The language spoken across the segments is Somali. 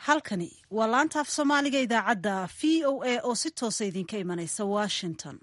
halkani waa laanta af soomaaliga idaacadda v o a oo si toosa idinka imanaysa washington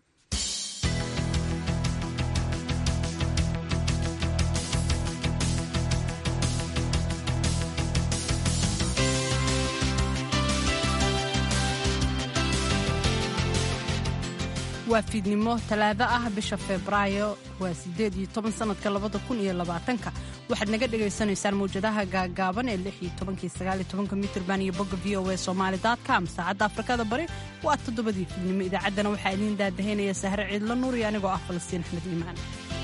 waa fiidnimo talaado ah bisha febraayo waa sideed iyo toban sanadka labada kun iyo labaatanka waxaad naga dhagaysanaysaan mawjadaha gaagaaban ee lix iyo tobankii sagaal iyo tobanka mitrban iyo bogga v o a somaali com saacadda afrikada bari waa toddobadii fiidnimo idaacaddana waxaa idiin daadahaynaya sahre ciidlo nuur iyo anigoo ah falastiin axmed iimaan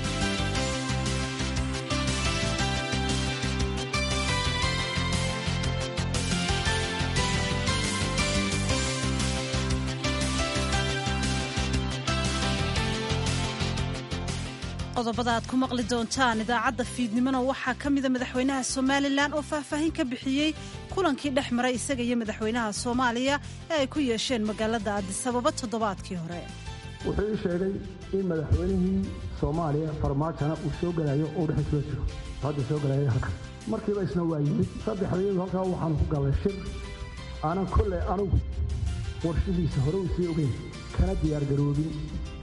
qodobada aad ku maqli doontaan idaacadda fiidnimona waxaa ka mida madaxweynaha somalilan oo faahfaahin ka bixiyey kulankii dhex maray isaga iyo madaxweynaha soomaaliya ee ay ku yeesheen magaalada addisababa toddobaadkii hore wuxuu ii sheegay in madaxweynihii soomaaliya farmaajona uu soo gelayo oo dhex kula jiro hadda soo gelaya halkan markiiba isna waa yimid saddexdayadu halkaa waxaan ku gallay shir aanan kolley anugu warshihiisa hore uu sii ogeyn kana diyaargaroobin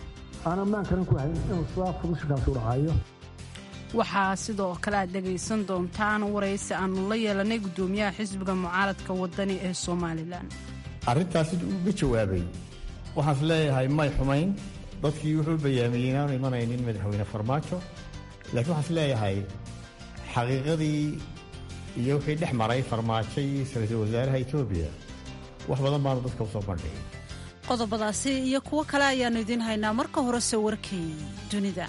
waxaa sidoo kale aad dhegaysan doontaan waraysi aannu la yeelanay guddoomiyaha xisbiga mucaaradka wadani ee somalilan arrintaas siduu uga jawaabay waxaas leeyahay may xumayn dadkii wuxuu bayaamiyey inaanu imanaynin madaxweyne farmaajo laakiin waxaas leeyahay xaqiiqadii iyo wixii dhex maray farmaajo iyo ra-iisul wasaaraha etoobiya wax badan baanu dadka u soo bandhigay qodobadaasi iyo kuwo kale ayaannu idiin haynaa marka horese warkay dunida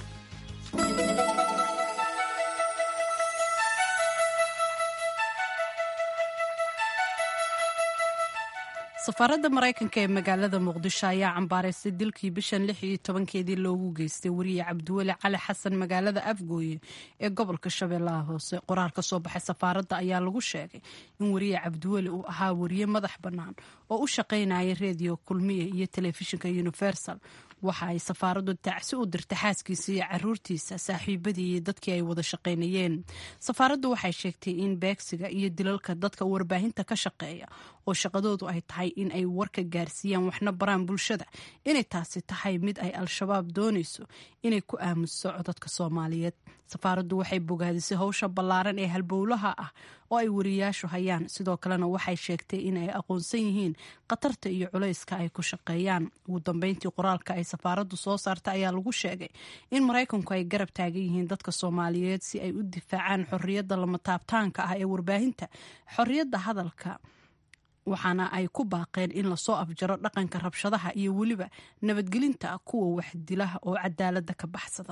safaaradda maraykanka ee magaalada muqdisho ayaa cambaaraysay dilkii bishan lix iyo tobankeedii loogu geystay wariye cabdiweli cali xasan magaalada afgooye ee gobolka shabeellaha hoose qoraal ka soo baxay safaaradda ayaa lagu sheegay in wariye cabdiweli uu ahaa wariye madax bannaan oo u shaqaynaya rediyo kulmiye iyo telefishinka universal waxa ay safaaraddu tacsi u dirtay xaaskiisa iyo caruurtiisa saaxiibadii iyo dadkii ay wada shaqaynayeen safaaraddu waxay sheegtay in beegsiga iyo dilalka dadka warbaahinta ka shaqeeya oo shaqadoodu ay tahay in ay warka gaarsiiyaan waxna baraan bulshada inay taasi tahay mid ay al-shabaab doonayso inay ku aamuso codadka soomaaliyeed safaaraddu waxay bogaadisay howsha ballaaran ee halbowlaha ah oo ay wariyaashu hayaan sidoo kalena waxay sheegtay in ay aqoonsan yihiin khatarta iyo culayska ay ku shaqeeyaan ugu dambeyntii qoraalka ay safaaraddu soo saarta ayaa lagu sheegay in maraykanku ay garab taagan yihiin dadka soomaaliyeed si ay u difaacaan xorriyadda lama taabtaanka ah ee warbaahinta xorriyadda hadalka waxaana ay ku baaqeen in lasoo afjaro dhaqanka rabshadaha iyo weliba nabadgelinta kuwa waxdilaha oo cadaaladda ka baxsada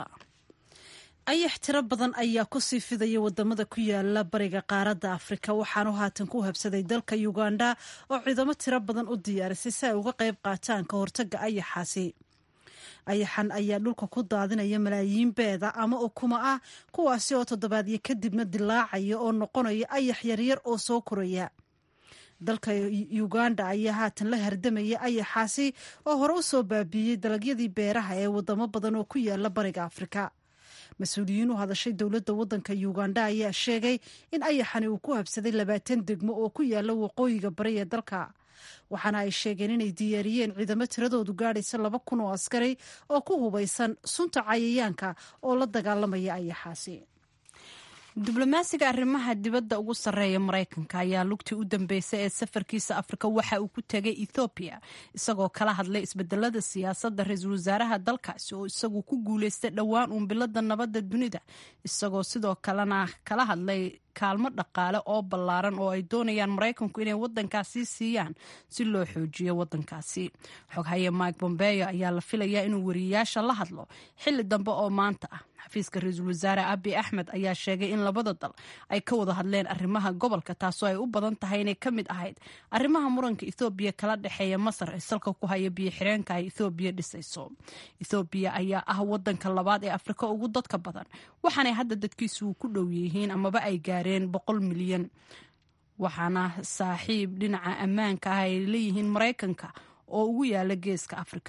ayax tiro badan ayaa kusii fidaya wadamada ku yaala bariga qaaradda afrika waxaanu haatan ku habsaday dalka uganda oo ciidamo tiro badan u diyaarisay si ay uga qayb qaataan ka hortaga ayaxaasi ayaxan ayaa dhulka ku daadinaya malaayiin beeda ama ukuma ah kuwaasi oo toddobaadyo kadibna dilaacaya oo noqonaya ayax yaryar oo soo koraya dalka uganda ayaa haatan la hardamaya ayaxaasi oo hore u soo baabiiyey dalagyadii beeraha ee wadamo badan oo ku yaala bariga afrika mas-uuliyiin u hadashay dowladda waddanka uganda ayaa sheegay in ayaxani uu ku habsaday labaatan degmo oo ku yaala waqooyiga bari ee dalka waxaana ay sheegeen inay diyaariyeen ciidamo tiradoodu gaadhaysa laba kun oo askari oo ku hubaysan sunta cayayaanka oo la dagaalamaya ayaxaasi diblomaasiga arrimaha dibadda ugu sarreeya maraykanka ayaa lugtii u dambeysay ee safarkiisa afrika waxa uu ku tegay ethoobiya isagoo kala hadlay isbedelada siyaasadda ra-iisul wasaaraha dalkaasi oo isagu ku guuleystay dhowaan uunbilada nabadda dunida isagoo sidoo kalena kala hadlay kaalmo dhaqaale oo ballaaran oo ay doonayaan maraykanku inay wadankaasi siiyaan si loo xoojiyo wadankaasi xoghaye mike bombeyo ayaa la filayaa inuu wariyayaasha la hadlo xili dambe oo maanta ah xafiiska ra-iisul wasaare abi axmed ayaa sheegay in labada dal ay ka wada hadleen arrimaha gobolka taasoo ay u badan tahay inay ka mid ahayd arrimaha muranka ethoobiya kala dhexeeya masar ee salka ku haya biyo xireenka ay ethoobiya dhisayso ethoobiya ayaa ah wadanka labaad ee afrika ugu dadka badan waxaanay hadda dadkiisu ku dhow yihiin amaba ay gaareen boqol milyan waxaana saaxiib dhinaca ammaanka ah ay leeyihiin maraykanka oo ugu yaala geeska afrika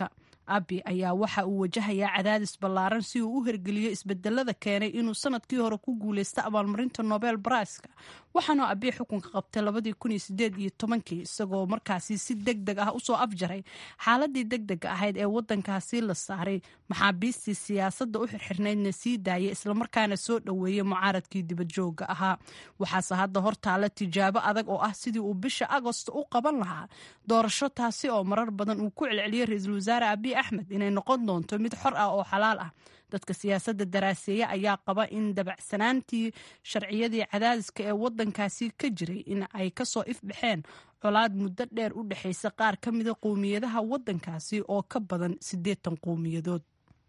abi ayaa waxa uu wajahayaa cadaadis ballaaran si uu u hergeliyo isbedelada keenay inuu sanadkii hore ku guuleysta abaalmarinta nobel briska waxaana abi xukunka qabtay labadii kun iyo sideed iyo tobankii isagoo markaasi si deg deg ah usoo afjaray xaaladii deg dega ahayd ee wadankaasi la saaray maxaabiistii siyaasadda u xirxirnaydna sii daayay islamarkaana soo dhoweeyey mucaaradkii dibadjooga ahaa waxaase hadda hortaala tijaabo adag oo ah sidii uu bisha agost u qaban lahaa doorasho taasi oo marar badan uu ku celceliyey ra-iisul wasaare abiy axmed inay noqon doonto mid xor ah oo xalaal ah dadka siyaasadda daraaseeya ayaa qaba in dabacsanaantii sharciyadii cadaadiska ee wadankaasi ka jiray in ay kasoo ifbaxeen colaad muddo dheer u dhexaysa qaar ka mida qowmiyadaha wadankaasi oo ka badan siddeetan qowmiyadood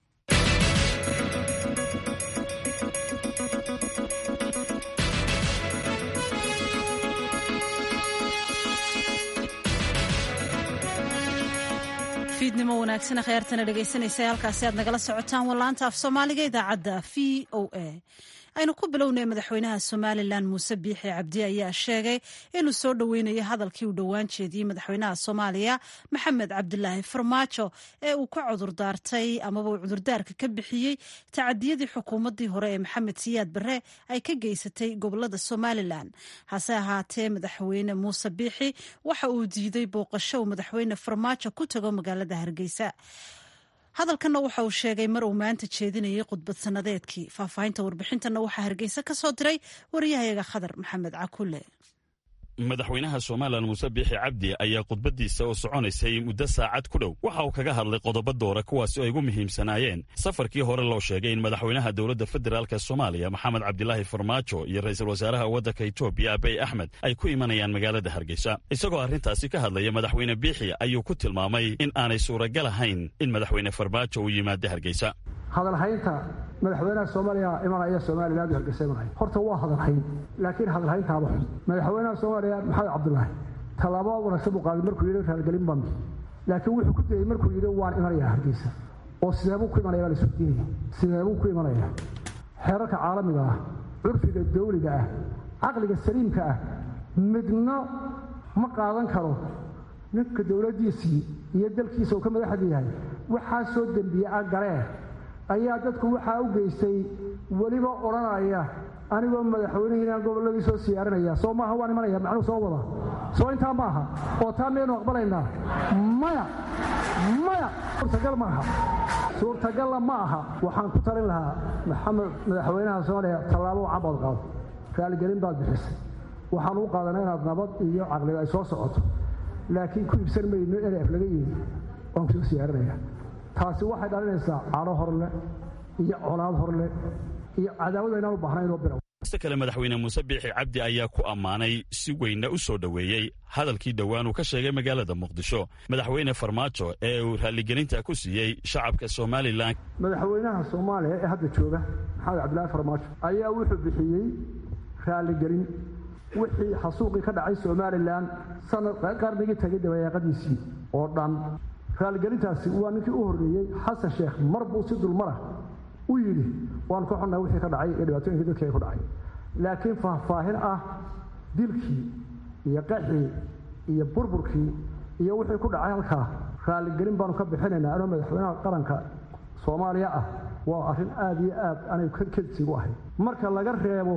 fiidnimo wanaagsan kheyrtana dhegaysanaysa halkaasi aad nagala socotaan wallaanta af soomaaliga idaacadda v o a aynu ku bilownay madaxweynaha somalilan muuse biixi cabdi ayaa sheegay inuu soo dhoweynayo hadalkii uu dhowaan jeediyey madaxweynaha soomaaliya maxamed cabdilaahi farmaajo ee uu ka cudurdaartay amaba uu cudurdaarka ka bixiyey tacadiyadii xukuumaddii hore ee maxamed siyaad barre ay ka geysatay gobolada somalilan hase ahaatee madaxweyne muuse biixi waxa uu diiday booqasho uu madaxweyne farmaajo ku tago magaalada hargeysa hadalkanna waxa uu sheegay mar uu maanta jeedinayay khudbad sannadeedkii faahfaahinta warbixintanna waxaa hargeysa ka soo diray wariyahayaga khadar maxamed cakule madaxweynaha somalilan muuse biixi cabdi ayaa khudbaddiisa oo soconaysay muddo saacad ku dhow waxa uu kaga hadlay qodobo doora kuwaasi ay ugu muhiimsanaayeen safarkii hore loo sheegay in madaxweynaha dowladda federaalk soomaaliya maxamed cabdilaahi farmaajo iyo ra'iisul wasaaraha waddanka etoobiya abiy axmed ay ku imanayaan magaalada hargeysa isagoo arrintaasi ka hadlaya madaxweyne biixi ayuu ku tilmaamay in aanay suuragal ahayn in madaxweyne farmaajo uu yimaado hargeysa hadalhaynta madaxweynaha soomaaliya imanaya somalilan hargeysa imanaya horta waa hadalhayn laakiin hadalhayntaaba xun madaxweynaha soomaaliya maxamed cabdulaahi tallaabo wanaagsan buu qaaday markuu yidhi raalgelin baan laakiin wuxuu ku dayey markuu yidhi waan imanayaa hargeysa oo sideebuu ku imanaya baa la isweydiinaya sideebuu ku imanaya xeerarka caalamiga ah curfiga dawliga ah caqliga saliimka ah midna ma qaadan karo ninka dowladdiisii iyo dalkiisa uu ka madaxda yahay waxaa soo dembiye a galee ayaa dadku waxaa u geystay weliba odhanaya anigoo madaxweynihiinaan gobolladii soo siyaarinaya soo maaha waan imanaya macnuu soo wada soo intaa maaha oo taa miyaynu aqbalaynaa maya maya suurtagal maaha suurtagalla ma aha waxaan ku talin lahaa maxamed madaxweynaha soomaaliya tallaabo cabood qaado raaligelin baad bixisay waxaan u qaadanaa inaad nabad iyo caqliga ay soo socoto laakiin ku iibsan mayno nf laga yidhi waan kusoo siyaarinaya taasi waxay dhalinaysaa cadho horle iyo colaad horle iyo cadaawad aynaan u baahnayn oo bilow iste kale madaxweyne muuse biixi cabdi ayaa ku ammaanay si weynna u soo dhoweeyey hadalkii dhowaan uu ka sheegay magaalada muqdisho madaxweyne farmaajo ee uu raalligelinta ku siiyey shacabka somalilan madaxweynaha soomaaliya ee hadda jooga maxamed cabdilaahi farmaajo ayaa wuxuu bixiyey raalligelin wixii xasuuqii ka dhacay somalilan sanad qarnigii tagay dabayaaqadiisii oo dhan raalligelintaasi waa ninkii u horreeyey xasan sheekh mar buu si dulmara u yidhi waan ka xunnaha wixii ka dhacay iyo dhibaatooyinkii dadkii ku dhacay laakiin faahfaahin ah dilkii iyo qaxii iyo burburkii iyo wixii ku dhacay halkaa raalligelin baanu ka bixinaynaa anoo madaxweynaha qaranka soomaaliya ah waa arrin aada iyo aad anay kedsigu ahay marka laga reebo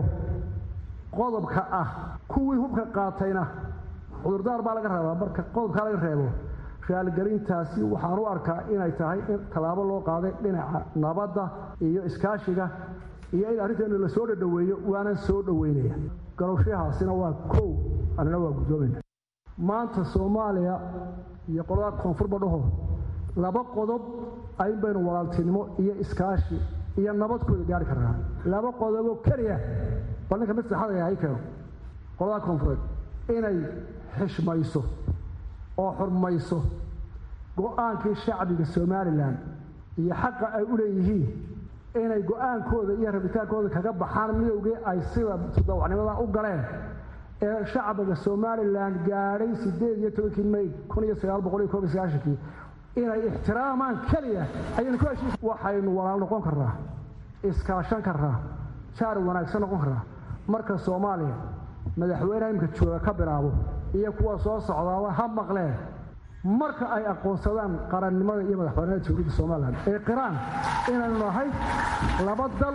qodobka ah kuwii hubka qaatayna cudurdaar baa laga rabaa marka qodobkaa laga reebo raalgelintaasi waxaan u arkaa inay tahay in tallaabo loo qaaday dhinaca nabadda iyo iskaashiga iyo in arrinteenu la soo dhadhoweeyo waanan soo dhoweynaya galowshahaasina waa kow annina waa guddoomayna maanta soomaaliya iyo qolada koonfurba dhaho laba qodob ayn baynu walaaltinimo iyo iskaashi iyo nabadkooda gaari karnaa laba qodoboo keliya bal ninka mid saxada yahay keeno qolada koonfureed inay xishmayso oo xurmayso go-aankii shacbiga somalilan iyo xaqa ay u leeyihiin inay go-aankooda iyo rabitaankooda kaga baxaan midowgii ay sida todobacnimada u galeen ee shacbiga somalilan gaadhay siddeed iyo tobankii may kun iyo sagaal boqol iyo koob iyo sagaashankii inay ixtiraamaan keliya ayaynu ku heshiis waxaynu walaal noqon karnaa iskaashan karnaa jaar wanaagsan noqon karnaa marka soomaaliya madaxweyneha imika jooga ka bilaabo iyo kuwa soo socdaaba ha maqleen marka ay aqoonsadaan qarannimada iyo madaxbanida jamhuuriyadda somalilan ee qiraan inaynu nahay laba dal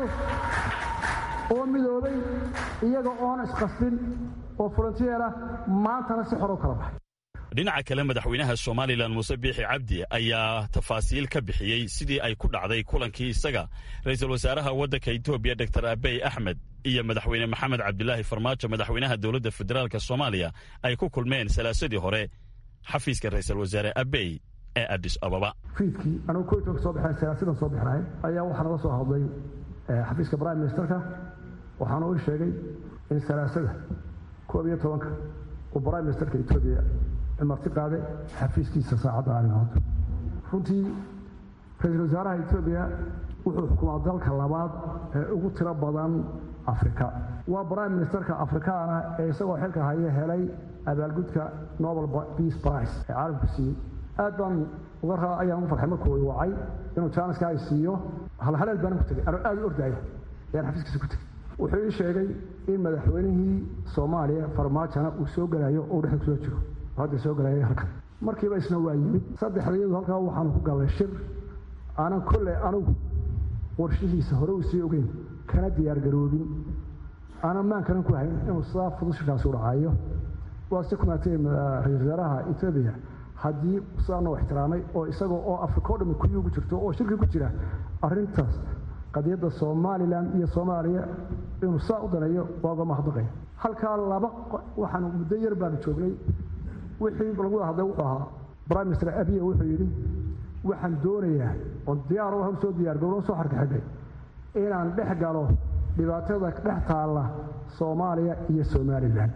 oo midoobay iyaga oona isqasbin oo frontiera maantana si xor u kala baxay dhinaca kale madaxweynaha somalilan muuse biixi cabdi ayaa tafaasiil ka bixiyey sidii ay ku dhacday kulankii isaga ra'iisul wasaaraha waddanka etoobiya doktor abey axmed iyo madaxweyne maxamed cabdilaahi farmaajo madaxweynaha dowladda federaalk soomaaliya ay ku kulmeen salaasadii hore xafiiska ra'iisul wasaare abey ee adis ababa fiidkii anugu koytoka soo baxeen salaasidan soo bixinahay ayaa waxaa naga soo hadlay xafiiska prime ministerka waxaana uu sheegay in salaasada koob iyo tobanka uu prime ministerka etoobiya marti qaaday xafiiskiisa saacadda arrimood runtii ra-iisul wasaaraha etoobiya wuxuu xukumaa dalka labaad ee ugu tiro badan afrika waa prime ministerka afrikaana ee isagoo xilka haya helay abaalgudka nobel peace price ee caalamku siiyey aad baan uga raa ayaan ugu farxay markuu wacay inuu jaaniska ay siiyo halhaleel baan ku tegay anoo aad u ordaya ayaan xafiiskiisa ku tegey wuxuu ii sheegay in madaxweynihii soomaaliya farmaajona uu soo gelayo oo dhexda kusoo jiro hadda soo galayay halkan markiiba isna waa yimid saddexdayadu halkaa waxaanu ku galnay shir aanan kolley anugu warshihiisa hore uu sii ogeyn kana diyaargaroobin aanan maankanan ku hayn inuu sidaa fudud shirkaasi u dhacayo waa si kumaatay ra-isul wasaaraha etoobiya haddii sidaa noo ixtiraamay oo isagoo oo afrika o dhami kuyi ugu jirto oo shirki ku jira arrintaas qadiyadda somalilan iyo soomaaliya inuu saa u daneeyo waa uga mahadnaqaya halkaa laba waxaanu muddo yar baanu joognay wixii lagu wada hadlay wuxuu ahaa prime minister abiya wuxuu yidhi waxaan doonayaa oon diyaar hor soo diyaargaroo soo xarkaxidhay inaan dhex galo dhibaatada dhex taalla soomaaliya iyo somalilan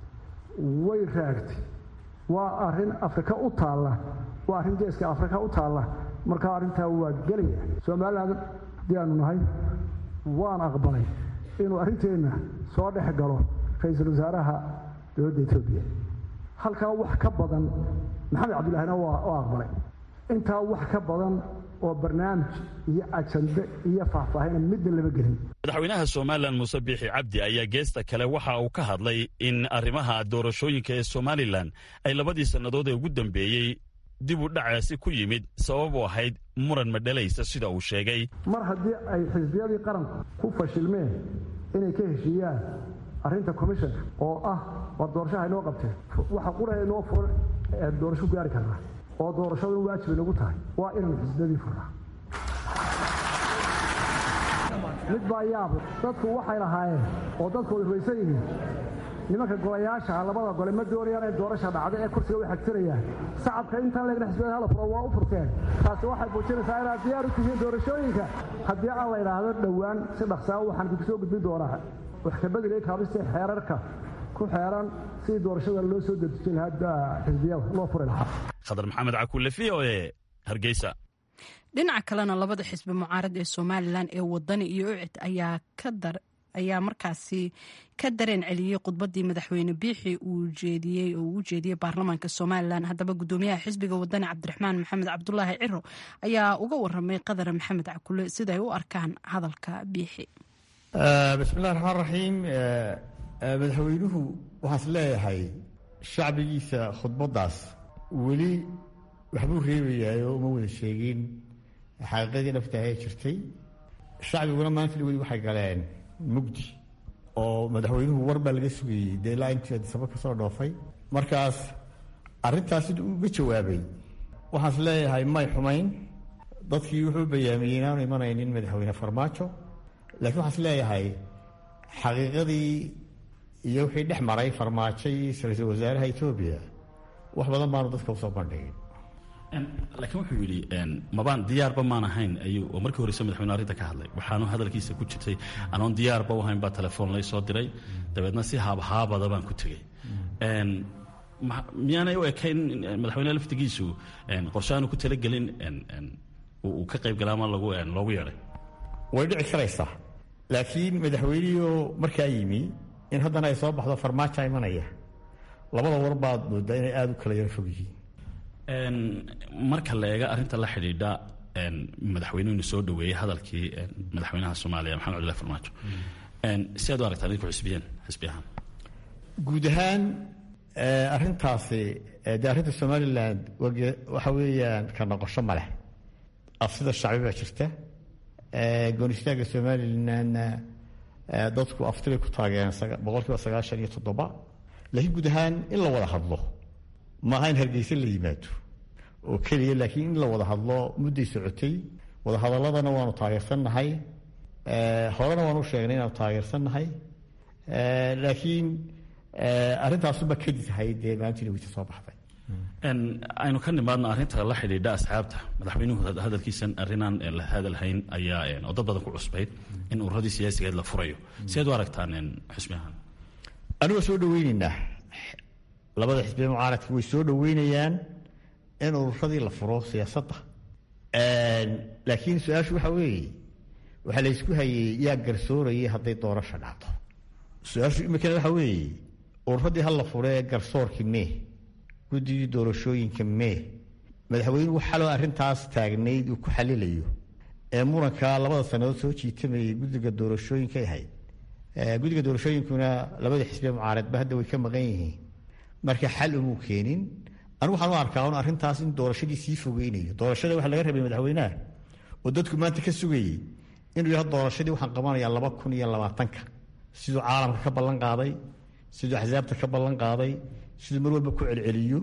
way raagtay waa arrin afrika u taalla waa arrin geeska afrika u taalla markaa arrintaa waa gelaya somalilan haddii aanu nahay waan aqbalay inuu arrinteenna soo dhex galo ra-iisul wasaaraha dowladda etoobiya halkaa wax ka badan maxamed cabdullaahina waa aqbalay intaa wax ka badan oo barnaamij iyo ajande iyo faahfaahina midna lama gelin madaxweynaha somalilan muuse biixi cabdi ayaa geesta kale waxa uu ka hadlay in arrimaha doorashooyinka ee somalilan ay labadii sannadood ee ugu dambeeyey dib u dhacaasi ku yimid sabab u ahayd muran madhalaysa sida uu sheegay mar haddii ay xisbiyadii qaranku ku fashilmeen inay ka heshiiyaan arrinta commissionka oo ah war doorashaha inoo qabteen waxa qura inoo furan doorasho gaari karnaa oo doorashadu in waajib inagu tahay waa inaan xisbiyadii furnaa mid baa yaab dadku waxay lahaayeen oo dadku way rumaysan yihiin nimanka golayaasha labada gole ma doonayaan in doorasha dhacda ee kursiga way xagtirayaan shacabka intaan leegna xisbiyada hala furo waa u furteen taasi waxay muujinaysaa inaad diyaar u tihiin doorashooyinka haddii aan la idhaahdo dhowaan si dhaqsaa waxaan idinku soo gudbin doonaa wax ka bedelay kaabista xeerarka ku xeeran sidii doorashada loo soo dedejin lahaa xisbiyada loo furi lahaa khadar maxamed cakuule v o e hargeysa dhinaca kalena labada xisbi mucaarad ee somalilan ee wadani iyo ucid ayaa ka dar ayaa markaasi ka dareen celiyey khudbadii madaxweyne biixi uu jeediyey oo uu jeediyey baarlamaanka somalilan haddaba gudoomiyaha xisbiga wadani cabdiraxmaan maxamed cabdulaahi ciro ayaa uga waramay qadar maxamed cakule siday u arkaan hadalka biixi bismillahi raxmaan raxiim madaxweynuhu waxaas leeyahay shacbigiisa khudbaddaas weli waxbuu reebayaayoo uma wada sheegin xaqiiqadii dhabtaah ee jirtay shacbiguna maanta weli waxay galeen mugdi oo madaxweynuhu war baa laga sugayey dee ilaa intii adisaba ka soo dhoofay markaas arrintaas siduu uga jawaabay waxaas leeyahay may xumayn dadkii wuxuu bayaamiyey inaanu imanaynin madaxweyne farmaajo laakiin waxaas leeyahay xaqiiqadii iyo wixii dhex maray farmaajo iyo ra-iisul wasaaraha etoobiya wax badan baanu dadka usoo bandhigin laakiin wuxuu yidhi mabaan diyaarba maan ahayn ayuu oo markii horeyse madaxweyne arrinta ka hadlay waxaanu hadalkiisa ku jirtay anoon diyaarba u ahayn baa telefoon lay soo diray dabeedna si haabhaabada baan ku tegey miyaanay u ekayn madaxweyne laftigiisu qorshe aanu ku talagelin uu ka qayb gala ama lagu loogu yeedhay way dhici karaysaa laakiin madaxweynihio markaa yimi in haddana ay soo baxdo farmaaja imanaya labada war baad moodaa inay aada u kala yaro fog yihiin marka la eega arrinta la xidhiidha madaxweynuhuna soo dhaweeyey hadalkii madaxweynaha soomaaliya maxamed cabdillahi farmaajo si aad u aragtaan idinku xisbiyeen xisbi ahaan guud ahaan arrintaasi dee arrinta somalilan waxa weeyaan ka noqosho ma leh afsida shacbi baa jirta goonistaagga somalilanna dadku aftibay ku taageereen boqolkiiba sagaashan iyo toddoba laakiin guud ahaan in la wada hadlo maaha in hargeysa la yimaado oo keliya laakiin in la wada hadlo mudday socotay wadahadaladana waanu taageersannahay horena waanu sheegnay inaanu taageersannahay laakiin arrintaasuba kadib tahay dee maalintii weyta soo baxday aynu ka nimaadno arrinta la xidhiidha asxaabta madaxweynuhu hadalkiisan arrinaan la hadalhayn ayaa oo dad badan ku cusbayd in ururadii siyaasigeed la furayo sideed u aragtaan xusmi ahaan anigu waa soo dhaweyneynaa labada xisbiya mucaaradka way soo dhaweynayaan in ururadii la furo siyaasadda laakiin su-aashu waxaa weeye waxaa la ysku hayey yaa garsoorayay hadday doorasha dhacdo su-aashu imikana waxaa weeye ururadii ha la furee garsoorkii mee guddigii doorashooyinka mee madaxweynuhu xaloo arrintaas taagnayd uu ku xalilayo ee muranka labada sannadood soo jiitamayay guddiga doorashooyinkay ahayd guddiga doorashooyinkuna labada xisbiya mucaaradba hadda way ka maqan yihiin marka xal umuu keenin anigu waxaan u arkaa un arrintaas in doorashadii sii fogeynayo doorashada waxa laga rabay madaxweynaha oo dadku maanta ka sugayey inuu yaha doorashadii waxaan qabanayaa laba kun iyo labaatanka siduu caalamka ka ballan qaaday siduu axsaabta ka ballan qaaday siduu mar walba ku celceliyo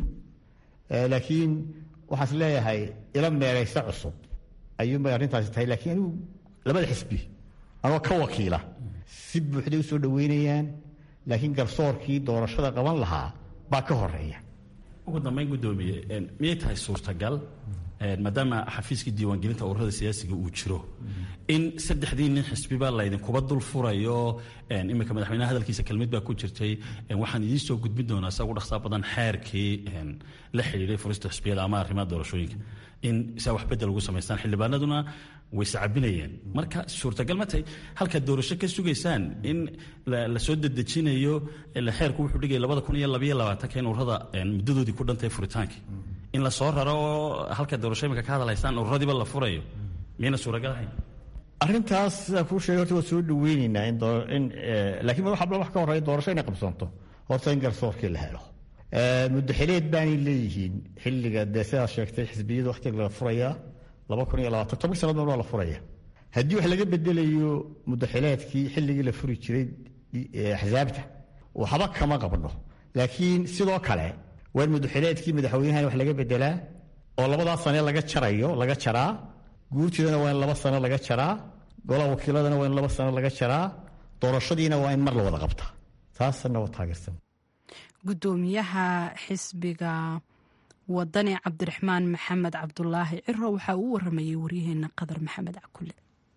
laakiin waxaas leeyahay ila meeraysa cusub ayuunbay arrintaasi tahay laakiin anigu labada xisbi anoo ka wakiila si buuxday u soo dhaweynayaan laakiin garsoorkii doorashada qaban lahaa baa ka horeeya ugu dambeyn guddoomiye miyay tahay suurtagal maadaama xafiiskii diiwaangelinta ururada siyaasiga uu jiro in saddexdii nin xisbiba laydinkuba dul furayo iminka madaxweynaha hadalkiisa kelmid baa ku jirtay waxaan idiin soo gudbin doonaa saa ugu dhaqsaa badan xeerkii la xidhiiday furista xisbiyada ama arrimaha doorashooyinka in saa wax bedel ugu samaystaan xildhibaanaduna way sacabinayeen marka suurtagal ma tahay halkaad doorasho ka sugaysaan in la soo dedejinayo xeerku wuxuu dhigaya labada kun iyo labayo labaatanka in ururada muddadoodii ku dhantahay furitaankii in la soo raro oo halka doorasho imika ka hadalaysaan ururadiiba la furayo miyayna suuragal ahayn arrintaas sidaan kuu sheegay horta waa soo dhaweyneynaa in in laakiin wax wax ka horreeya doorasho inay qabsanto horta in garsoorkii la helo muddo xileed baanay leeyihiin xilliga dee sidaad sheegtay xisbiyada wakhtiga la furayaa laba kun iyo labaatan toban sannadood waa la furaya haddii wax laga bedelayo muddo xileedkii xilligii la furi jiray axsaabta waxba kama qabno laakiin sidoo kale waa in muddoxileedkii madaxweynahan wax laga bedelaa oo labadaa sane laga jarayo laga jaraa guurtidana waa in laba sano laga jaraa golaha wakiiladana waa in laba sano laga jaraa doorashadiina waa in mar la wada qabtaa taasna waa taageersan guddoomiyaha xisbiga wadani cabdiraxmaan maxamed cabdulaahi ciro waxaa uu waramayay waryaheena qadar maxamed cakule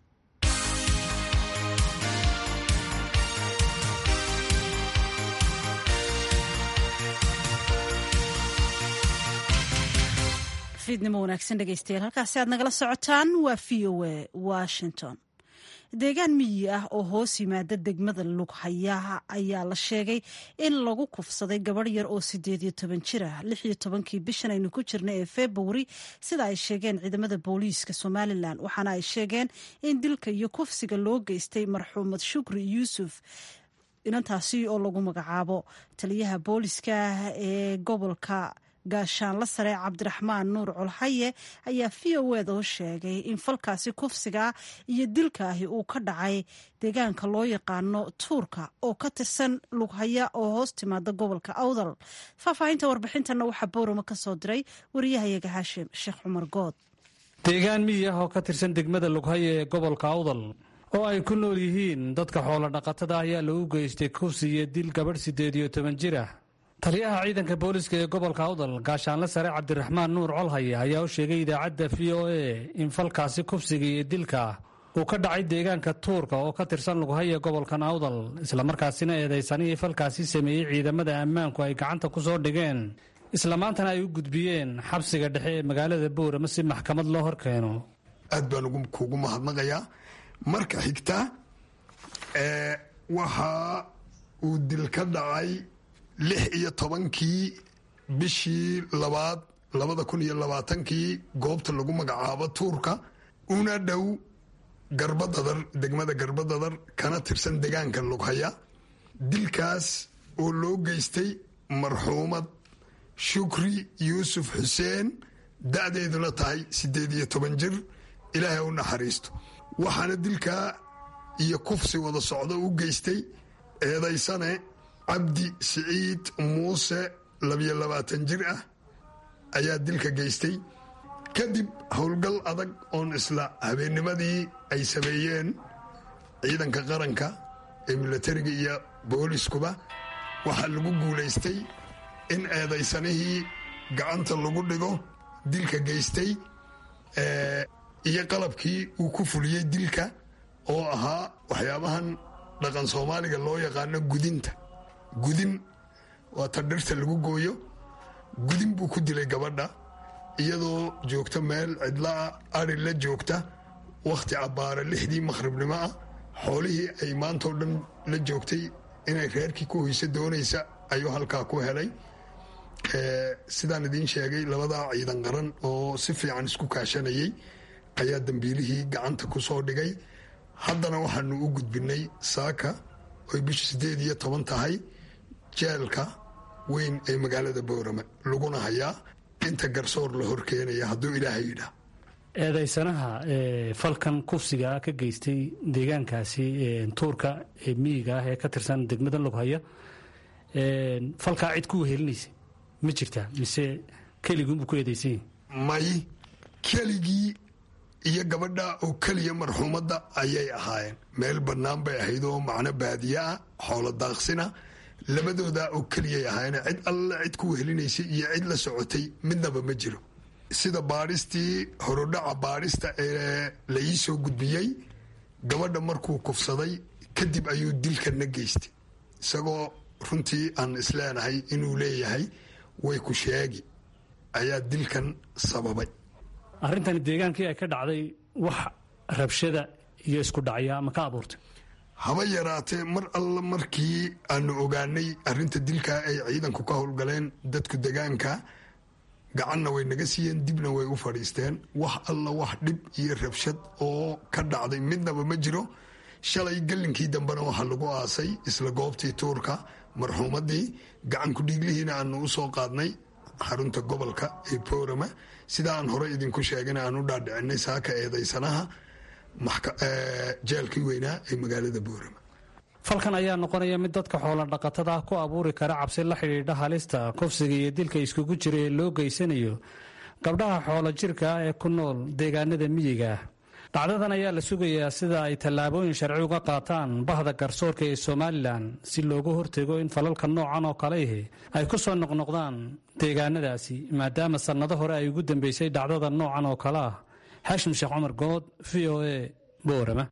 fiidnimo wanaagsan dhegeystayaal halkaasi aad nagala socotaan waa v o a washington deegaan miyi ah oo hoos yimaada degmada lughayaha ayaa la sheegay in lagu kufsaday gabadh yar oo sideed iyo toban jir ah lix iyo tobankii bishan aynu ku jirna ee februari sida ay sheegeen ciidamada booliiska somalilan waxaana ay sheegeen in dilka iyo kufsiga loo geystay marxuumad shukri yuusuf inantaasi oo lagu magacaabo taliyaha booliiska ee gobolka gaashaanla sare cabdiraxmaan nuur colhaye ayaa v o eda u sheegay in falkaasi kufsiga iyo dilkaahi uu ka dhacay deegaanka loo yaqaano tuurka oo ka tirsan lughaya oo hoos timaada gobolka awdal faahfaahinta warbixintana waxaa boorama ka soo diray wariyahayaga haashim sheekh cumar good deegaan miyi ah oo ka tirsan degmada lughaya ee gobolka awdal oo ay ku nool yihiin dadka xoolo dhaqatada ayaa lagu geystay kufsi iyo dil gabadh siddeed iyo toban jir ah taliyaha ciidanka booliska ee gobolka awdal gaashaanle sare cabdiraxmaan nuur colhaye ayaa u sheegay idaacadda v o a in falkaasi kufsiga iyo dilka uu ka dhacay deegaanka tuurka oo ka tirsan lughaya gobolkan awdal islamarkaasina eedaysanihii falkaasi sameeyey ciidamada ammaanku ay gacanta ku soo dhigeen islamaantana ay u gudbiyeen xabsiga dhexe ee magaalada boorama si maxkamad loo horkeeno aad baan kuugu mahadnaqayaa marka xigta waxa uu dil ka dhacay lix iyo tobankii bishii labaad labada kun iyo labaatankii goobta lagu magacaabo tuurka una dhow garbadadar degmada garbadadar kana tirsan degaanka lughaya dilkaas oo loo geystay marxuumad shukri yuusuf xuseen da-deeduna tahay siddeed iyo toban jir ilaahay u naxariisto waxaana dilkaa iyo kufsi wada socdo u geystay eedaysane cabdi siciid muuse labiyo labaatan jir ah ayaa dilka geystay kadib howlgal adag oon isla habeennimadii ay sameeyeen ciidanka qaranka ee milatariga iyo booliskuba waxaa lagu guulaystay in eedaysanihii gacanta lagu dhigo dilka geystay iyo qalabkii uu ku fuliyey dilka oo ahaa waxyaabahan dhaqan soomaaliga loo yaqaano gudinta gudin waa ta dhirta lagu gooyo gudin buu ku dilay gabadha iyadoo joogta meel cidlaa ari la joogta wakhti cabbaara lixdii makhribnimo ah xoolihii ay maantao dhan la joogtay inay reerkii ku hoyso doonaysa ayuu halkaa ku helay sidaan idiin sheegay labadaa ciidan qaran oo si fiican isku kaashanayay ayaa dambiilihii gacanta ku soo dhigay haddana waxaanu u gudbinay saaka oy bisha siddeed iyo toban tahay jeelka weyn ee magaalada boorame laguna hayaa inta garsoor la horkeenaya hadduu ilaahay yidhaah eedaysanaha falkan kufsiga ka geystay deegaankaasi tuurka ee miyiga ah ee ka tirsan degmada loghaya falkaa cid ku wehelinaysa ma jirtaa mise keliguunbuu ku eedaysan may keligii iyo gabadha oo keliya marxuumadda ayay ahaayeen meel bannaan bay ahayd oo macno baadiye ah xoolo daaqsina labadoodaa oo keliyay ahaayeen cid alle cid ku wehelinaysay iyo cid la socotay midnaba ma jiro sida baadhistii horodhaca baadhista ee la ii soo gudbiyey gabadha markuu kufsaday kadib ayuu dilkanna geystay isagoo runtii aan isleenahay inuu leeyahay way ku sheegi ayaa dilkan sababay arrintani deegaankii ay ka dhacday wax rabshada iyo isku dhacya ma ka abuurtay haba yaraatee mar alla markii aanu ogaanay arrinta dilkaa ay ciidanku ka howlgaleen dadku degaanka gacanna way naga siiyeen dibna way u fadhiisteen wax alla wax dhib iyo rabshad oo ka dhacday midnaba ma jiro shalay gallinkii dambena waxaa lagu aasay isla goobtii tuurka marxuumaddii gacanku dhiiglihiina aanu u soo qaadnay xarunta gobolka ee boorama sida aan hore idinku sheegana aan u dhaadhicinay saaka eedaysanaha jeelkii weynaa ee magaalada boorama falkan ayaa noqonaya mid dadka xoola dhaqatada ku abuuri kara cabsi la xidhiidha halista kufsiga iyo dilka iskugu jira ee loo geysanayo gabdhaha xoolo jirka ah ee ku nool deegaanada miyiga ah dhacdadan ayaa la sugayaa sida ay tallaabooyin sharci uga qaataan bahda garsoorka ee somalilan si loogu hortego in falalka noocan oo kalehi ay ku soo noqnoqdaan deegaanadaasi maadaama sannado hore ay ugu dambeysay dhacdada noocan oo kale ah xaashim sheekh cumar good v o a boorama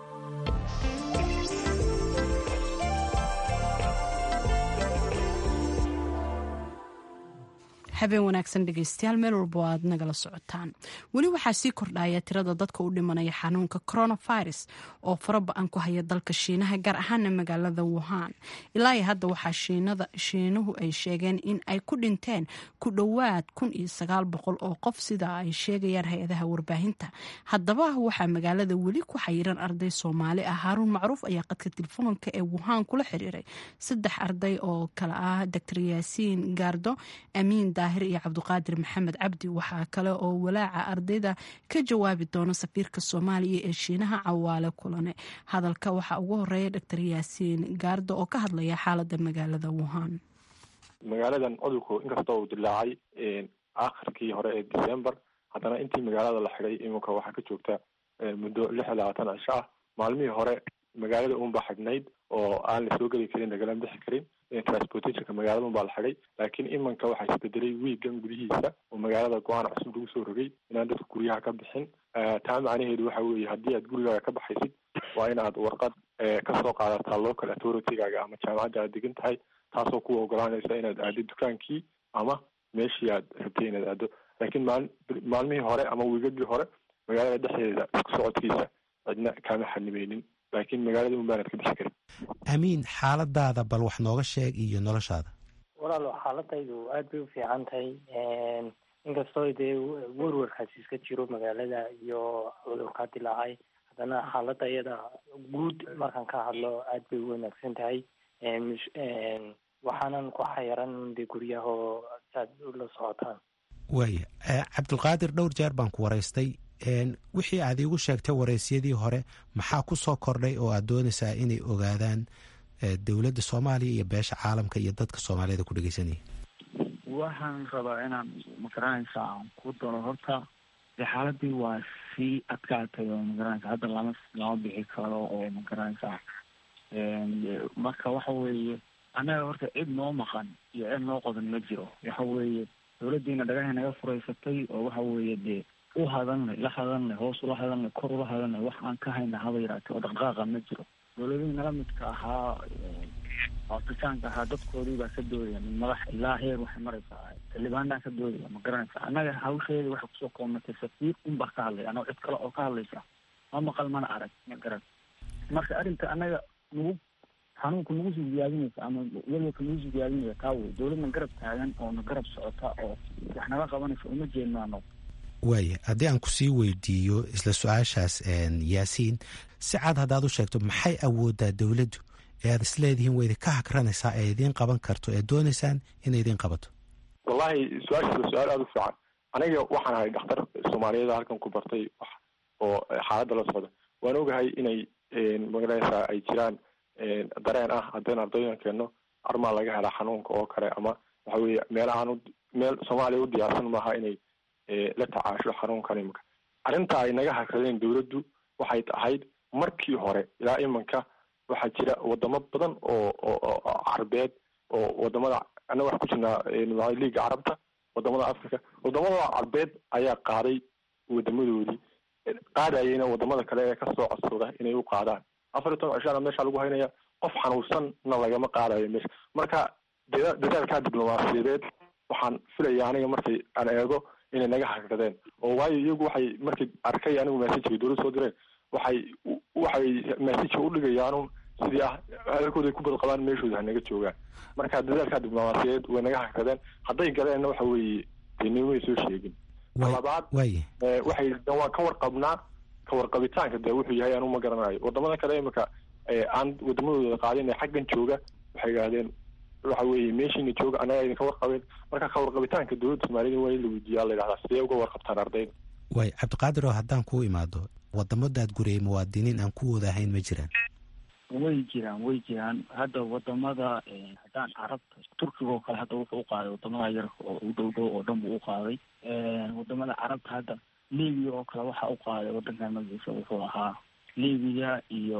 habeen wanaagsan dhegeystayaal meel walba aad nagala socotaan weli waxaa sii kordhaya tirada dadka u dhimanaya xanuunka coronavirus oo faraba-an ku haya dalka shiinaha gaar ahaana magaalada wuhan ilaa iyo hadda waxaa shiinuhu ay sheegeen in ay ku dhinteen ku dhowaad kun iyo sagaal boqol oo qof sida ay sheegayaan hay-adaha warbaahinta haddaba waxaa magaalada weli ku xayiran arday soomaali ah haaruun macruuf ayaa qadka telefoonka ee wuhan kula xiriiray saddex arday oo kale ah doctor yaasiin gaardo amiin daahir iyo cabduqaadir maxamed cabdi waxaa kale oo walaaca ardayda ka jawaabi doona safiirka soomaaliya ee shiinaha cawaale kulane hadalka waxaa ugu horeeya doctor yaasiin gaardo oo ka hadlaya xaalada magaalada wuhan magaaladan cudurku inkastoo uu dilaacay akhirkii hore ee december haddana intii magaalada la xidhay iminka waxaa ka joogta muddo lix iyo labaatan cisho ah maalmihii hore magaalada unbaa xidhnayd oo aan la soo geli karin lagala bixi karin transportationka magaalada unbaa la xidhay laakiin imanka waxaa isbedelay wiigan gudihiisa oo magaalada go-aan cusub lagu soo rogay inaan dadka guryaha ka bixin taa macnaheedu waxa weeye haddii aad gurigaaga ka baxaysid waa in aad warqad kasoo qaadataa local authority-gaaga ama jaamacadda aad degan tahay taasoo kuwa ogolaanaysa inaad aado dukaankii ama meeshii aad rabtay inaad aado laakiin maal maalmihii hore ama wiigagii hore magaalada dhexdeeda isku socodkiisa cidna kama xanimeynin laakiin magaalada un baanad ka bixi karin amiin xaaladaada bal wax nooga sheeg iyo noloshaada walaalo xaaladaydu aad bay u fiican tahay inkastoo dee werwarkaasi iska jiro magaalada iyo cudurkaa dilaacay haddana xaaladda iyada guud markaan ka hadlo aad bay u wanaagsan tahay waxaanan ku xayaran de guryahoo saad ula socotaan waaya cabdulqaadir dhowr jeer baan ku waraystay wixii aad iigu sheegtay waraysyadii hore maxaa ku soo kordhay oo aad doonaysaa inay ogaadaan dowladda soomaaliya iyo beesha caalamka iyo dadka soomaaliyada ku dhegeysanaya waxaan rabaa inaan magaranaysa aan ku daro horta de xaaladii waa sii adkaatay oo magaranaysa hadda lama lama bixi karo oo magaranaysa marka waxa weeye annaga horta cid noo maqan iyo cid noo qodan ma jiro waxa weeye dowladdiina dhagahay naga furaysatay oo waxa weeye dee u hadalnay la hadalnay hoos ula hadalnay kor ula hadalnay wax aan ka hayna haba yaraatee oo dhaqdhaqaaqa ma jiro dowladihii nala midka ahaa afrikaanka ahaa dadkoodii baa ka doodaya min madax ilaa heer waxay maraysaa xildhibaanaa ka doodaya ma garanaysa annaga hawsheedii waxay kusoo koomatay safiir unbaa ka hadlaya annago cid kale oo ka hadlaysa ma maqal mana arag ma garan marka arrinta annaga nagu xanuunka nagu sii ziyaadinaysa ama welwelka nagu sii ziyaadinaya taa wey dowladna garab taagan oo na garab socota oo wax naga qabanaysa uma jeedno annago waaya haddii aan kusii weydiiyo isla su-aashaas yaasiin si cad haddaad u sheegto maxay awoodaa dowladdu ee aad isleedihiin way idinka hakranaysaa ee idiin qaban karto ee doonaysaan inay idiin qabato wallahi su-aashaas waa su-aal aada u fiican aniga waxaan ahay dhakhtar soomaaliyeed halkan ku bartay wax oo xaaladda la socda waan ogahay inay magaranaysaa ay jiraan dareen ah haddeen ardaydan keenno armaa laga helaa xanuunka oo kale ama waxa weeye meelahaan meel soomaaliya u diyaarsan maaha inay la tacaasho xanuunkan imanka arrinta ay naga hakradeen dowladdu waxay ahayd markii hore ilaa imanka waxaa jira wadamo badan oo oo carbeed oo wadamada annaga wax ku jirnaa liiga carabta wadamada africa wadamada carbeed ayaa qaaday wadamadoodii qaadayayna wadamada kale ee kasoo codsooda inay u qaadaan afar iyo toban cishaana meesha lagu haynaya qof xanuunsanna lagama qaadayo meesha marka dadaalkaa diblomaasiyadeed waxaan filaya aniga markay aan eego inay naga hakradeen oo waayo iyagu waxay markay arkay anigu messajka dowlad soo direen waxay waxay messajka udhigayaanun sidii ah hadalkooda ay ku bad qabaan meeshooda hanaga joogaan marka dadaalkaa diblomaasiyadeed way naga hakradeen hadday galeenna waxa weeye dee nimay soo sheegin labaad waxay waan ka warqabnaa ka warqabitaanka dee wuxuu yahay anu ma garanayo wadamada kale imika aan wadamadooda qaadin ee xaggan jooga waxay idhahdeen waxa weeye meeshiina jooga annaga idinka warqabeen marka ka warqabitaanka dowladda soomaaliyada waa in la weydiiyaa la yidhahdaa sidee uga warqabtaan ardayda waay cabdiqaadir oo haddaan kuu imaado wadamadaad guriyay muwaadiniin aan kuwooda ahayn ma jiraan way jiraan way jiraan hadda wadamada haddaan carabta turkiga oo kale hadda wuxuu uqaaday wadamada yarka oo u dhow dhow oo dhan buu uqaaday wadamada carabta hadda libiya oo kale waxaa uqaaday wadankan magaciisa wuxuu ahaa libiya iyo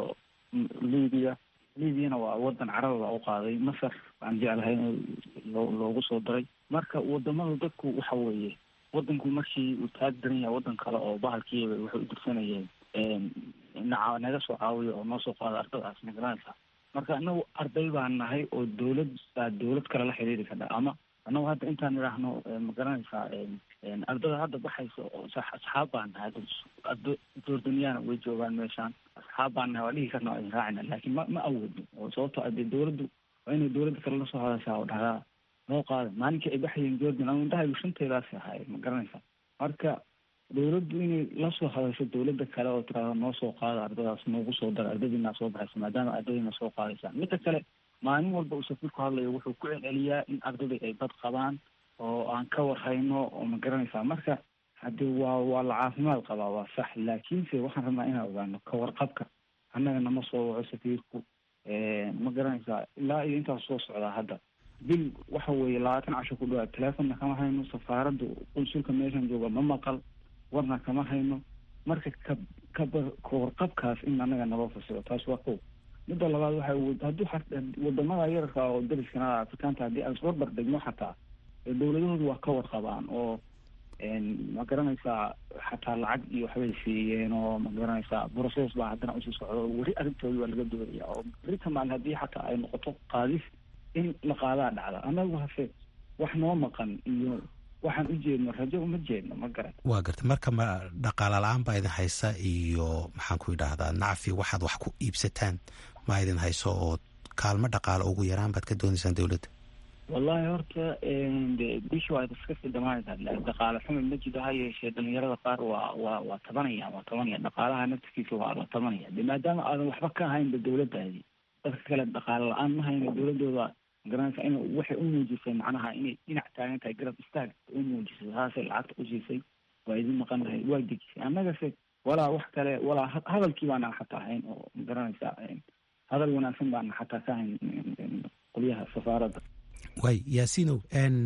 libiya libiyana waa wadan caraba baa uqaaday masar aan jeclahay in loogu soo daray marka wadamada dadku waxa weeye wadanku markii uu taag daran yahay wadan kale oo bahalkiiba waxay u dirsanayeen naca naga soo caawiya oo noo soo qaada ardadaas magaranaysa marka anagu arday baan nahay oo dowlad baa dowlad kale la xiriiri kadha ama anagu hadda intaan idhaahno magaranaysaa ardada hadda baxaysa oo asxaab baan nahay ardo jordaniyaana way joogaan meeshaan asxaab baan nahay waa dhihi karna waa idin raacina laakiin ma ma awoodno oo sababto ade dowladdu waa inay dowladda kale lasoo hadashaa oo dhahdaa noo qaada maalinkii ay baxayeen jordan ama indhahaygu shanteedaasi ahaay ma garanaysa marka dowladdu inay lasoo hadasho dowladda kale oo tiraada noo soo qaada ardadaas noogu soo dara ardadiinaa soo baxaysa maadaama ardadiina soo qaadaysa midda kale maalin walba uu safiirku hadlayo wuxuu ku celceliyaa in ardadii ay bad qabaan oo aan ka warhayno oo ma garanaysaa marka haddii waa waa la caafimaad qabaa waa sax laakiinse waxaan rabnaa inaan ogaano ka warqabka annaga nama soo waco safiirku ma garanaysaa ilaa iyo intaas soo socdaa hadda bil waxa weeye labaatan casho ku dhawaad teleefonna kama hayno safaaradda qunsulka meeshan jooga ma maqal warna kama hayno marka ka kaba kawarqabkaas in annaga naloo fasiro taas waa kow midda labaad waxa haddii wadamada yararka oo dariskana afrikaanta haddii aan isbarbar dhigno xataa dowladahoodu waa ka warqabaan oo ma garanaysaa xataa lacag iyo waxbay siiyeen oo ma garanaysaa process baa haddana usii socdo weri arrintoodi waa laga doodaya oo berita maalin haddii xataa ay noqoto qaadis in la qaadaa dhacda annagu hase wax noo maqan iyo waxaan u jeedno rajo uma jeedno ma garan waa garta marka ma dhaqaala la-aan baa idin haysa iyo maxaan ku idhaahdaa nacfi waxaad wax ku iibsataan ma idin hayso oo kaalmo dhaqaale ugu yaraan baad ka doonaysaan dowladda wallahi horta de bishi waa iska sii dhamaanaysaa dhaqaale xumi ma jiro ha yeeshee dhalinyarada qaar waa waa waa tabanaya waa tabanaya dhaqaalaha naftikiisa waa la tabanaya de maadaama aadan waxba ka ahaynba dowladdaadi dadka kale dhaqaale la-aan ma hayno dowladooda magaranaysa in waxay u muujisay macnaha inay dhinac taagan tahay garab istaag u muujisay saasay lacagta u siisay waa idin maqan tahay waa dejisay annagase walaa wax kale walaa hadalkii baana xataa ahayn oo magaranaysa hadal wanaagsan baana xataa ka hayn qolyaha safaaradda waay yaasiinow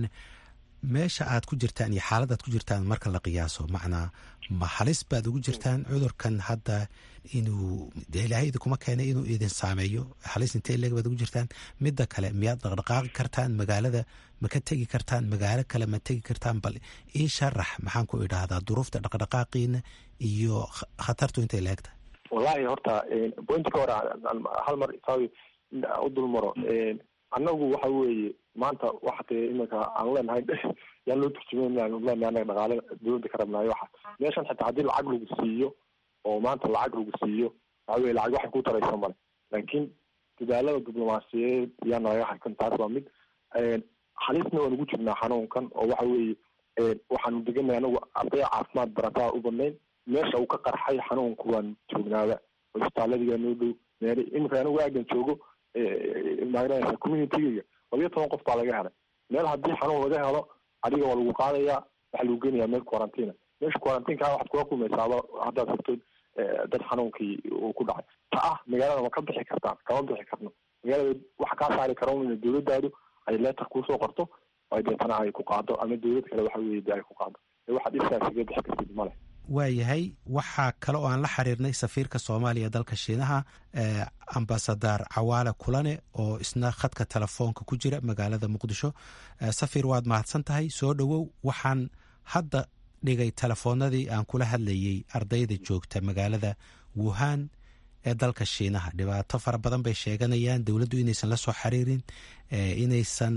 meesha aad ku jirtaan iyo xaalad aad ku jirtaan marka la qiyaaso macnaa ma halis baad ugu jirtaan cudurkan hadda inuu dee ilaahay idinkuma keenay inuu idin saameeyo halis intee leeg baad ugu jirtaan midda kale miyaad dhaqdhaqaaqi kartaan magaalada ma ka tegi kartaan magaalo kale ma tegi kartaan bal ii sharax maxaan ku idhaahdaa duruufta dhaqdhaqaaqiina iyo khatartu intay leegtahay wallahi horta pointka hore hal mar saawi u dulmaro annagu waxa weeye maanta waxa tee iminka aan leenahay yaan loo turjumeyn leenahay anaga dhaqaale dowladda ka rabnaayo waxa meeshan xitaa haddii lacag lagu siiyo oo maanta lacag lagu siiyo waxa weye lacag waxay ku taraysa male laakiin dadaalada diblomaasiyadeed yaa nalaga haysan taas waa mid halisna waan ugu jirnaa xanuunkan oo waxa weeye waxaanu deganay anagu arday caafimaad barataa u badnayn meesha uu ka qarxay xanuunku waan joognaaba cisbitaaladiga noo dhow meel iminka anigu aagan joogo magaraysa communitygayga labiyo toban qof baa laga helay meel haddii xanuun laga helo adiga waa lagu qaadayaa waxaa lagu geenayaa meel quarantina meesha quarantineka waxaad kula kulmaysaaba haddaad rabtid dad xanuunkii uu ku dhacay ta ah magaalada ma ka bixi kartaan kama bixi karno magaalada waxa kaa saari kara in dowladdaadu ay leetar kuusoo qorto ay deetana ay ku qaado ama dowlad kale waxa weye de ay ku qaado waxaad iskaasiga bixi kartid male waayahay waxaa kale oo aan la xiriirnay safiirka soomaaliya dalka shiinaha ambasadar cawaale kulane oo isna khadka telefoonka ku jira magaalada muqdisho safiir waad mahadsan tahay soo dhowow waxaan hadda dhigay telefoonadii aan kula hadlayey ardayda joogta magaalada wuhan ee dalka shiinaha dhibaato fara badan bay sheeganayaan dowladdu inaysan la soo xiriirin inaysan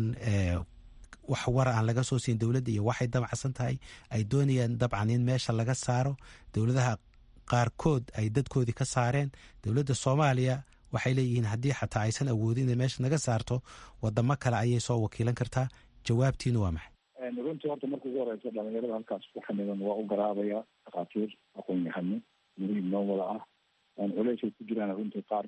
wax war aan laga soo siin dowladda iyo waxay damacsan tahay ay doonayaan dabcan in meesha laga saaro dowladaha qaarkood ay dadkoodii ka saareen dowladda soomaaliya waxay leeyihiin haddii xataa aysan awoodin inay meesha naga saarto wadamo kale ayay soo wakiilan kartaa jawaabtiinu waa maxay runtii horta marka ugu horeysa dhalinyarada halkaas ku xamidan waa u garaabaya dhakhaatiir aqoon yahano muhiim noo wada ah culeysay ku jiraan runtii qaar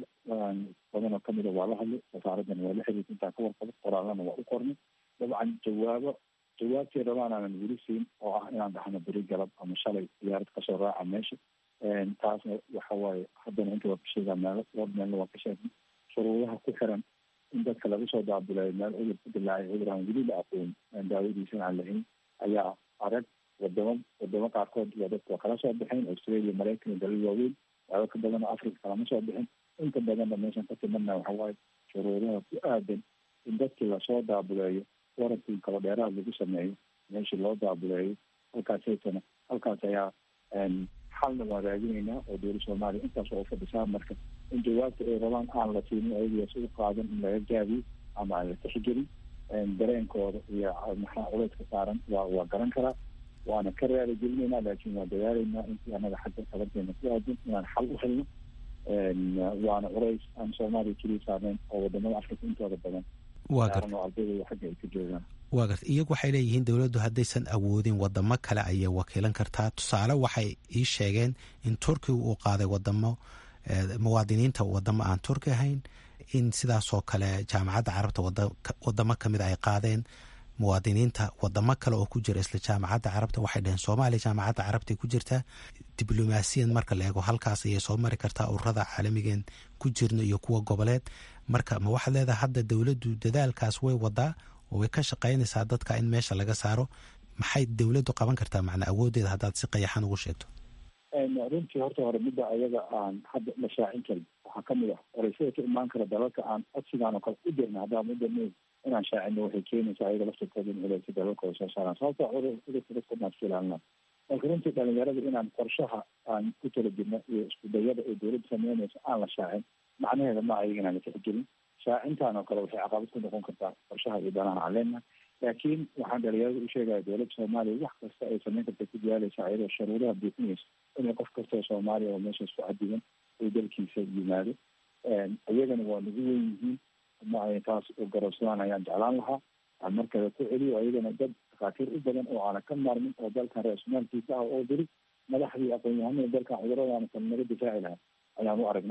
badanoo kamida waa la hadlay wasaaraddan waa la xiriirta intaan ka warqabo qoraalana waa u qornay dabcan jawaabo jawaabtii rabaan aanan weli siin oo ah inaan dhahno beri galab ama shalay diyaarad kasoo raaca meesha taasna waxa waaye haddana inta waa ka sheegaa meelo dhowr meelna waa ka sheegnay shuruudaha ku xiran in dadka laga soo daabilayo meel cudur ku dilaacay cudur aan weli la aqoon daawadiisana aan lahayn ayaa arag wadamo wadamo qaarkood waa dadka waa kala soo baxeen australia maraykan iyo dalal waaweyn waaba ka badan oo africa kalama soo bixin inta badanna meeshan ka timadna waxa waaye shuruudaha ku aadan in dadkii lasoo daabuleeyo warankii kala dheeraad lagu sameeyo meeshii loo daabuleeyo halkaasaytana halkaas ayaa xalna waan raadinaynaa oo dowlad soomaaliya intaas oo ufadhisaa marka in jawaabta ay rabaan aan la siinin ayagaas u qaadan in laga gaabiyo ama aan la tixgelin dareenkooda iyo maxaa culeyska saaran waa waa garan karaa waana ka raali gelinaynaa laakiin waan dadaalaynaa intii anaga xagga tabarteena ku aadan inaan xal u helno waana culays aan soomaaliya keliya saarnayn oo wadamada afrika intooda badan waa gar ardayda xagga ay ka joogaan waa garta iyagu waxay leeyihiin dowladdu haddaysan awoodin wadamo kale ayay wakiilan kartaa tusaale waxay ii sheegeen in turkiga uu qaaday wadamo muwaadiniinta wadamo aan turki ahayn in sidaasoo kale jaamacadda carabta wadamo kamid ay qaadeen muwaadiniinta wadamo kale oo ku jira isla jaamacadda carabta waxay dhaheen soomaaliya jaamacadda carabta ku jirtaa diblomaasiyan marka la eego halkaas ayay soo mari kartaa ururada caalamigeen ku jirno iyo kuwa goboleed marka ma waxaad leedahay hadda dowladdu dadaalkaas way wadaa oo way ka shaqaynaysaa dadka in meesha laga saaro maxay dowladdu qaban kartaa macnaa awoodeeda haddaad si qayaxan ugu sheegto runtii horta hore midda ayaga aan hadda la shaacin karin waxaa kamid ah oreysada ka imaan kara dalalka aan codsigaan oo kale u dirna haddaan udana inaan shaacino waxay keenaysaa ayaga laftirkooda in culeysa dalalkooda soo saaraan sababta cudurka dadka dhan iska ilaalinaa marka runtii dhalinyarada inaan qorshaha aan ku tala jirno iyo iskudayada ay dowladda sameynayso aan la shaacin macnaheeda ma ayaga inaan la tixgelin shaacintaan oo kale waxay caqabad ku noqon kartaa qorshaha iyo danahan aan leenahay laakiin waxaan dhalinyarada u sheegaya dowladda soomaaliya wax kasta ay sameyn karta ku diyaalaysa ayadoo sharuuraha buuxinaysa inay qof kastoo soomaaliya oo meeshaas ku cadigan uu dalkiisa yimaado iyagana waa nagu weyn yihiin ma ay taas u garabsadaan ayaan jeclaan lahaa aan markale ku celiyo ayagana dad dhakhaatiir u badan oo aanan ka maarmin oo dalkan ra-isulmaalkiisa ah oo diri madaxdii aqoon-yahanada dalkan cuduradaana kale naga difaaci lahaa ayaan u aragnaa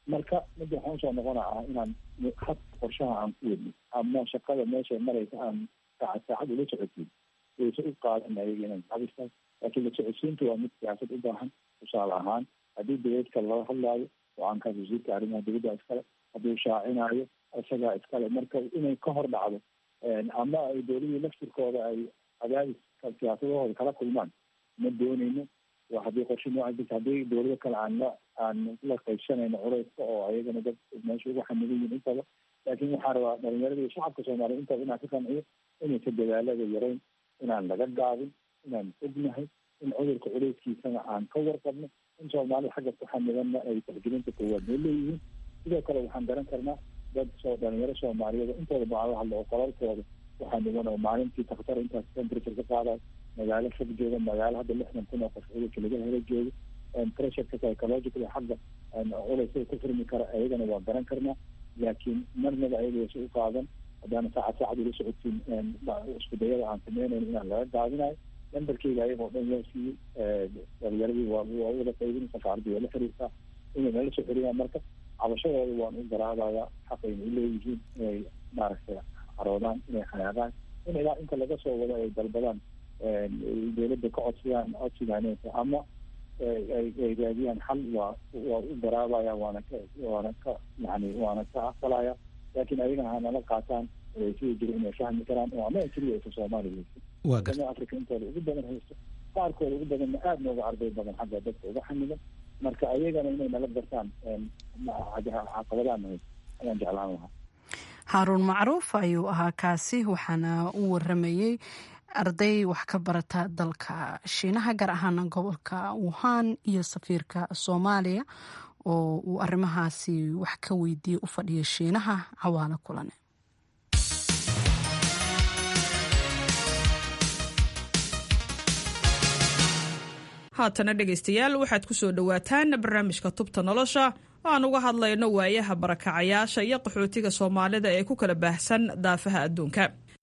marka midda waxaan usoo noqonaa inaan had qorshaha aan ku wadno ama shaqada meesha maraysa aan saacad saacad ula socodsiin wayse u qaadan ayaga inay cabirtahay laakiin la socodsiinta waa mid siyaasad u baahan tusaale ahaan haddii dowladka lala hadlaayo go-aankaas wasiirka arrimaha dowladda iskale hadduu shaacinaayo isagaa iskale marka inay ka hor dhacdo ama ay dowladii laftirkooda ay cadaadiska siyaasadahooda kala kulmaan ma dooneyno waa haddii qorshe nooca jirta haddii dowlado kale aan la aan la qaybsanayno culeyska oo ayagana dad meesha ugu xamilan yihin intaba laakiin waxaan rabaa dhalinyarada iyo shacabka soomaaliya intaba inaan ka qanciyo inaysa dadaalada yarayn inaan laga gaabin inaan ognahay in cudurka culeyskiisana aan ka warqabno in soomaalida xagga ku xamilanna ay tixgelinta koowaad noo leeyihiin sidoo kale waxaan garan karnaa dad soo dhalinyaro soomaaliyeed intooda baan la hadlo oo qolalkooda waxaa niman oo maalintii takhtar intaas temperature ka qaadayo magaalo fog jooga magaalo hadda lixdan kun oo qof cudurka laga helo joogo pressureka psychological xagga culeysada ku furmi kara ayagana waa garan karnaa laakiin marnaba ayaga wayse u qaadan haddaana saacad saacad ula socodsiin isku dayada aan sameynayno inaan laga gaabinayo lambarkeyga ayagoo dhan loo siiyey dhalinyaradii waa waa wada qaybin safaaradii waa la xiriirtaa inay nala soo xiriyaan marka cabashadooda waan u garaabayaa xaqayna u leeyihiin inay maaragtay caroodaan inay xanaaqaan in ilaa inta laga soo wado ay dalbadaan dowladda ka codsadaan codsigaaneysa ama ay raadiyaan xal waa waa u garaabaya waana ka waana ka yani waana ka aqbalaya laakiin ayagana hanala qaataan sida jira inay fahmi karaan oo ama keliya aysa soomaaliya haysto ama africa intooda ugu badan haysto qaarkooda ugu badanna aada nooga arday badan xagga dadka uga xamilan marka ayagana inay nala gartaan caqabadaana haysto ayaan jeclaan lahaa haaruun macruuf ayuu ahaa kaasi waxaana u waramayey arday wax ka barata dalka shiinaha gaar ahaana gobolka wuhan iyo safiirka soomaaliya oo uu arrimahaasi wax ka weydiiyey u fadhiya shiinaha cawaalo kulane haatana dhegaystayaal waxaad ku soo dhowaataan barnaamijka tubta nolosha oo aan uga hadlayno waayaha barakacayaasha iyo qaxootiga soomaalida ee ku kala baahsan daafaha adduunka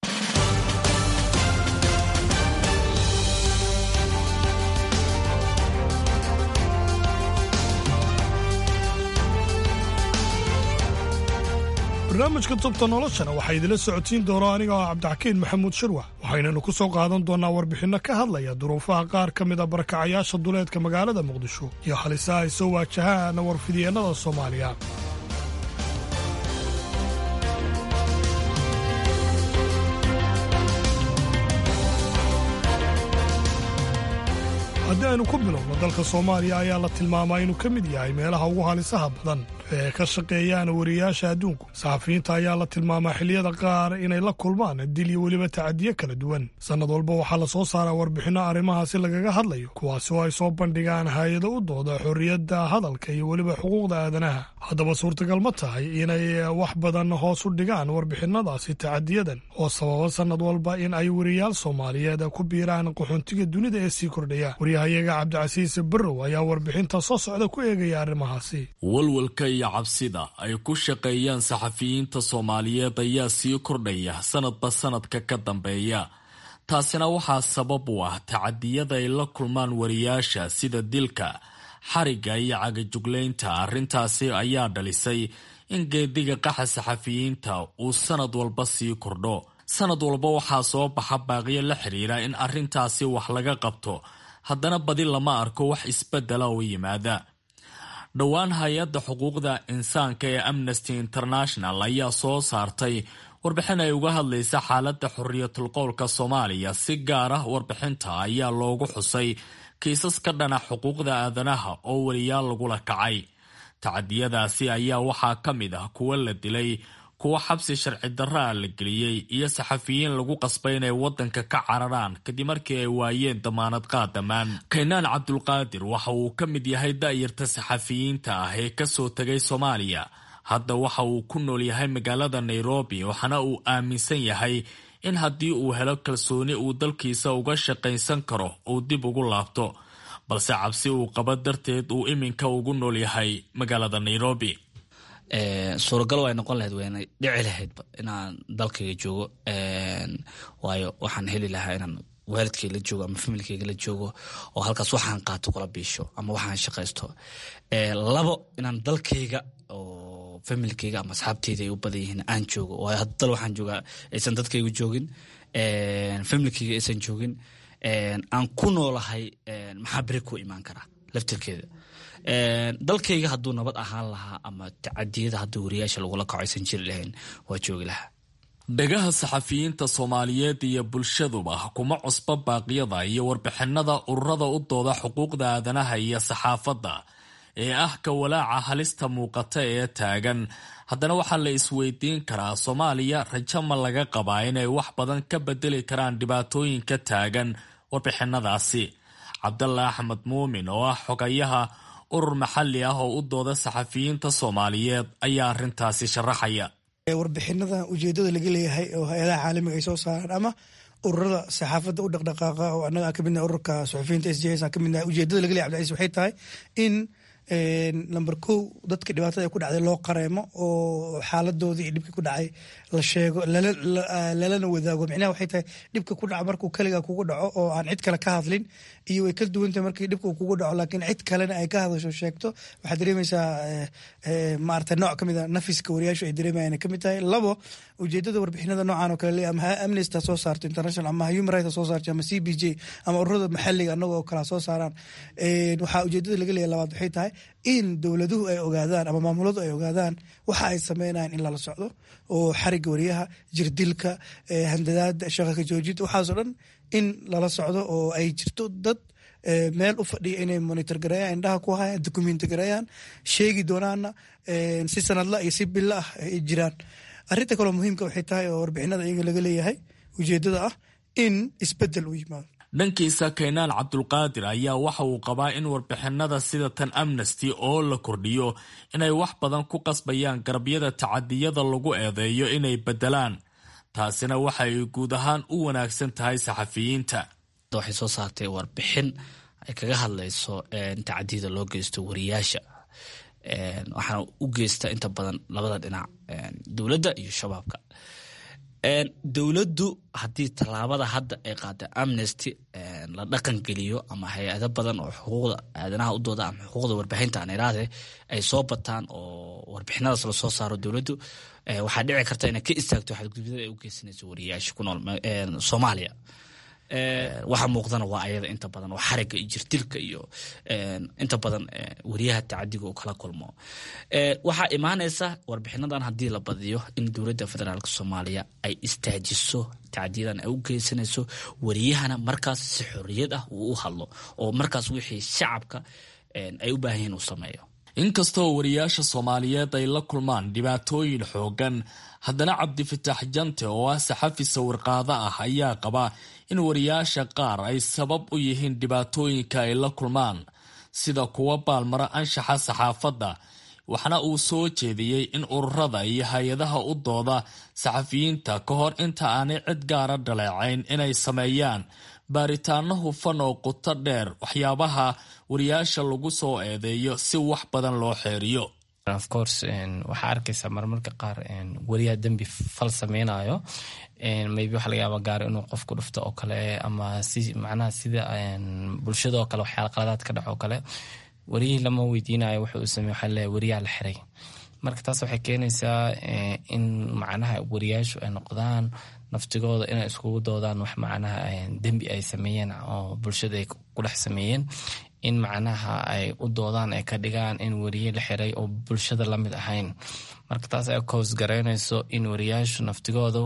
barnaamijka tubta noloshana waxaa idinla socodsiin doona aniga oo cabdixakiin maxamuud shirwax waxaynanu ku soo qaadan doonnaa warbixinno ka hadlaya duruufaha qaar ka mid a barakacayaasha duleedka magaalada muqdisho iyo halisaha ay soo waajahaan warfidyeenada soomaaliya haddii aynu ku bilowno dalka soomaaliya ayaa la tilmaamaa inuu ka mid yahay meelaha ugu halisaha badan ee ka shaqeeyaan wariyayaasha adduunku saxafiyiinta ayaa la tilmaamaa xilliyada qaar inay la kulmaan dil iyo weliba tacadiyo kala duwan sannad walba waxaa la soo saaraa warbixinno arrimahaasi lagaga hadlayo kuwaasi oo ay soo bandhigaan hay-ado u dooda xorriyadda hadalka iyo weliba xuquuqda aadanaha haddaba suurtagal ma tahay inay wax badan hoos u dhigaan warbixinadaasi tacadiyadan oo sababa sannad walba in ay wariyayaal soomaaliyeed ku biiraan qaxoontiga dunida ee sii kordhaya waryahayaga cabdicasiis barrow ayaa warbixinta soo socda ku eegaya arrimahaasi walwalka iyo cabsida ay ku shaqeeyaan saxafiyiinta soomaaliyeed ayaa sii kordhaya sanadba sanadka ka dambeeya taasina waxaa sabab u ah tacadiyada ay la kulmaan wariyaasha sida dilka xarigga iyo cagajuglaynta arrintaasi ayaa dhalisay in geediga qaxa saxafiyiinta uu sanad walba sii kordho sanad walba waxaa soo baxa baaqiyo la xidhiira in arrintaasi wax laga qabto haddana badi lama arko wax isbedela oo yimaada dhowaan hay-adda xuquuqda insaanka ee amnesty international ayaa soo saartay warbixin ay uga hadlaysa xaaladda xorriyatul qowlka soomaaliya si gaar ah warbixinta ayaa loogu xusay kiisas ka dhana xuquuqda aadanaha oo weliyaal lagula kacay tacadiyadaasi ayaa waxaa ka mid ah kuwo la dilay kuwo xabsi sharci darraa la geliyey iyo saxafiyiin lagu qasbay inay waddanka ka cararaan kadib markii ay waayeen damaanad qaadamaan kaynaan cabdulqaadir waxa uu ka mid yahay da'yarta saxafiyiinta ah ee kasoo tegay soomaaliya hadda waxa uu ku nool yahay magaalada nairobi waxaana uu aaminsan yahay in haddii uu helo kalsooni uu dalkiisa uga shaqaysan karo uu dib ugu laabto balse cabsi uu qabo darteed uu iminka ugu nool yahay magaalada nairobi suuragal way noqon lahayd waynay dhici lahaydba inaan dalkayga joogo waayo waxaan heli lahaa inaan waalidkay la joogo ama familkeyga la joogo oo halkaas waxaan qaato kula biisho ama waxaan shaqaysto labo inaan dalkayga oo familkeyga ama asxaabteyda ay u badan yihiin aan joogo oo hadda dal waxaan joogaa aysan dadkaygu joogin familkeyga aysan joogin aan ku noolahay maxaa beri ku imaan karaa laftirkeeda dalkayga hadduu nabad ahaan lahaa ama tacadiyada haddii wariyaasha lagula kaco aysan jiri lahayn waa joogi lahaa dhagaha saxafiyiinta soomaaliyeed iyo bulshaduba kuma cusba baaqyada iyo warbixinada ururada u dooda xuquuqda aadanaha iyo saxaafadda ee ah ka walaaca halista muuqata ee taagan haddana waxaa la isweydiin karaa soomaaliya rajo ma laga qabaa inay wax badan ka bedeli karaan dhibaatooyinka taagan warbixinadaasi cabdalla axmed muumin oo ah xogayaha urur maxalli ah oo u dooda saxafiyiinta soomaaliyeed ayaa arrintaasi sharaxaya warbixinada ujeedada laga leeyahay oo hay-adaha caalamiga ay soo saaraan ama ururada saxaafadda u dhaqdhaqaaqa oo annaga aan ka midnahay ururka suxufiyiinta s j s aan ka midnahay ujeedada laga leeyahay cabdicaiis waxay tahay in number kow dadka dhibaatada ku dhacday loo qareemo oo xaaladoodii iyo dhibkii ku dhacay la sheego lalana wadaago micnaha waxay tahay dhibka ku dhaca markuu keliga kugu dhaco oo aan cid kale ka hadlin iyo way kala duwantahay markii dhibka uu kugu dhaco laakiin cid kalena ay ka hadasho sheegto waxaad dareemaysaa maarata nooc kamid a nafiska wariyaashu ay dareemayaan kamid tahay labo ujeedada warbixinada noocan oo kale ama amnesty soo saarto international ama human rights soo saarto ama c b j ama ururada maxalliga annaga oo kala soo saaraan waxaa ujeedada laga leeyahay labaad waxay tahay in dowladuhu ay ogaadaan ama maamuladu ay ogaadaan waxa ay sameynayaan in lala socdo oo xariga wariyaha jirdilka handadaada shaqaka joojinta waxaasoo dhan in lala socdo oo ay jirto dad meel u fadhiya inay monitor gareeyaan indhaha ku hayaan documenti gareeyaan sheegi doonaana si sanadla iyo si bilo ah ay jiraan arrinta kaloo muhiimka waxay tahay oo warbixinada iyaga laga leeyahay ujeedada ah in isbedel u yimaado dhankiisa kaynaan cabdulqaadir ayaa waxa uu qabaa in warbixinada sida tan amnesty oo la kordhiyo inay wax badan ku qasbayaan garabyada tacadiyada lagu eedeeyo inay bedelaan taasina waxa ay guud ahaan u wanaagsan tahay saxafiyiinta waxay soo saartay warbixin ay kaga hadlayso tacadiyada loo geysto wariyaasha waxaana u geysta inta badan labada dhinac dowladda iyo shabaabka dowladdu haddii tallaabada hadda ay qaada amnesty la dhaqan geliyo ama hay-ado badan oo xuquuqda aadanaha u dooda ama xuquuqda warbixinta aan iraade ay soo bataan oo warbixinadaas lasoo saaro dowladdu waxaa dhici karta inay ka istaagto xadgudubyada ay u geysanayso wariyaasha ku nool soomaaliya waxa muuqdana waa ayada inta badan oo xariga iyo jirdilka iyo inta badan wariyaha tacadiga uu kala kulmo waxaa imaanaysa warbixinadan haddii la badiyo in dowladda federaalk soomaaliya ay istaajiso tacadiyadan ay u geysanayso wariyahana markaas si xorriyad ah uu u hadlo oo markaas wixii shacabka ay u baahan yihin uu sameeyo inkastoo wariyaasha soomaaliyeed ay la kulmaan dhibaatooyin xoogan haddana cabdifitaax jante oo ah saxafi sawirqaado ah ayaa qaba in wariyaasha qaar ay sabab u yihiin dhibaatooyinka ay la kulmaan sida kuwa baalmaro anshaxa saxaafadda waxna uu soo jeediyey in ururada iyo hay-adaha u dooda saxafiyiinta ka hor inta aanay cid gaara dhaleecayn inay sameeyaan baaritaano hufan oo quto dheer waxyaabaha wariyaasha lagu soo eedeeyo si wax badan loo xeeriyo of course waxaa arkaysaa marmarka qaar wariyaha dembi fal sameynayo maybe waxa laga yaaba gaaro inuu qofku dhufto oo kale ama si macnaha sida bulshada oo kale waxyaala qaladaad ka dhac oo kale wariyihii lama weydiinayo wuxuu uu sameey waxaa leeyahay wariyaha la xiray marka taas waxay keenaysaa in macnaha wariyaashu ay noqdaan naftigooda inay iskugu doodaan wax macnaha dembi ay sameeyeen oo bulshada ay ku dhex sameeyeen in macnaha ay u doodaan ay ka dhigaan in wariye la xiray oo bulshada lamid ahayn marka taas ay koos garaynayso in wariyaashu naftigoodu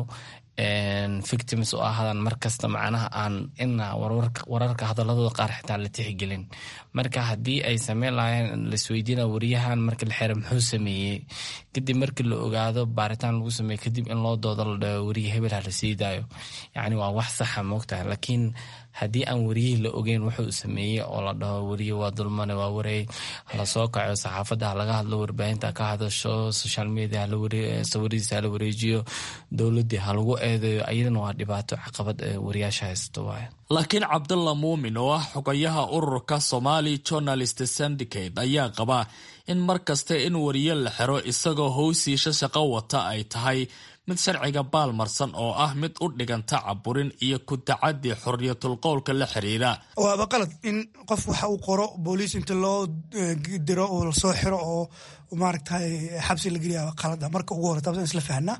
victims u ahaadaan markasta macnaha aan ina wararka hadaladooda qaar xitaa la tixgelin marka haddii ay sameyn lahayn laisweydiina wariyahan marka la xira muxuu sameeyey kadib markii la ogaado baaritaan lagu sameeye kadib in loo doodo la dhaho wariye hebel ha la sii daayo yacni waa wax saxa moogtahay laakiin haddii aan wariyihii la ogeyn wuxuu sameeyey oo la dhaho wariye waa dulmane waa wareey hala soo kaco saxaafadda halaga hadlo warbaahinta ka hadasho social media sawiridiisa hala wareejiyo dowladii halagu eedeeyo ayadana waa dhibaato caqabad ee wariyaasha haysto waaya laakiin cabdalla muumin oo ah xogayaha ururka somali journalist syndicate ayaa qaba in mar kasta in wariye la xiro isagoo howsiisha shaqo wata ay tahay mid sharciga baalmarsan oo ah mid u dhiganta caburin iyo ku tacadi xorriyatul qowlka la xiriira waaba qalad in qof waxa uu qoro booliis inta loo diro oo lasoo xiro oo maaragtay xabsi la geliya qalada marka ugu hore taas isla fahnaa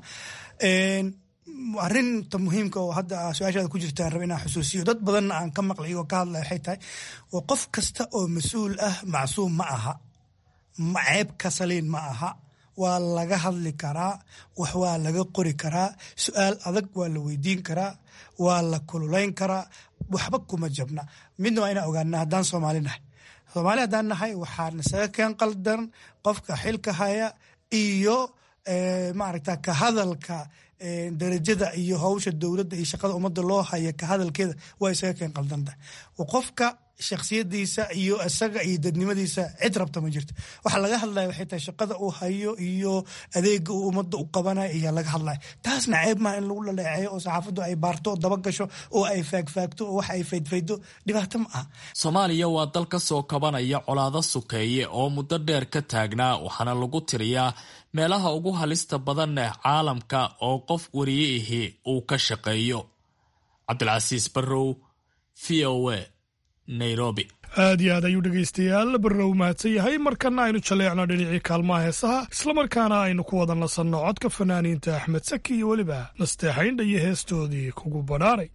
arinta muhiimka oo hadda su-aashaada ku jirtaan raba inaan xusuusiyo dad badanna aan ka maqlay oo ka hadlaya waxay tahay waa qof kasta oo mas-uul ah macsuum ma aha ceeb ka saliin ma aha waa laga hadli karaa wax waa laga qori karaa su-aal adag waa la weydiin karaa waa la kululayn karaa waxba kuma jabna midna waa inaan ogaana haddaan soomaali nahay soomaali haddaan nahay waxaa nasaga keen qaldan qofka xilka haya iyo maaragta ka hadalka darajada iyo hawsha dowladda iyo shaqada ummadda loo haya ka hadalkeeda waa isaga keen qaldanta qofka shaksiyadiisa iyo isaga iyo dadnimadiisa cid rabta ma jirto waxa laga hadlaya waxay tahay shaqada uu hayo iyo adeega uu ummadda u qabanayo ayaa laga hadlaya taasna ceeb maaha in lagu dhaleeceeyo oo saxaafaddu ay baarto oo daba gasho oo ay faagfaagto oo wax ay faydfaydo dhibaato ma aha soomaaliya waa dal ka soo kabanaya colaado sukeeye oo muddo dheer ka taagnaa waxaana lagu tiriyaa meelaha ugu halista badan ee caalamka oo qof wariye ihi uu ka shaqeeyo cabdilcasiis barrow v o a nairobi aad iyo aad ayuu dhegaystayaal barrow mahadsan yahay markana aynu jaleecno dhinacii kaalmaha heesaha islamarkaana aynu ku wada nasanno codka fanaaniinta axmed saki iyo weliba nasteexaynha iyo heestoodii kugu badhaaray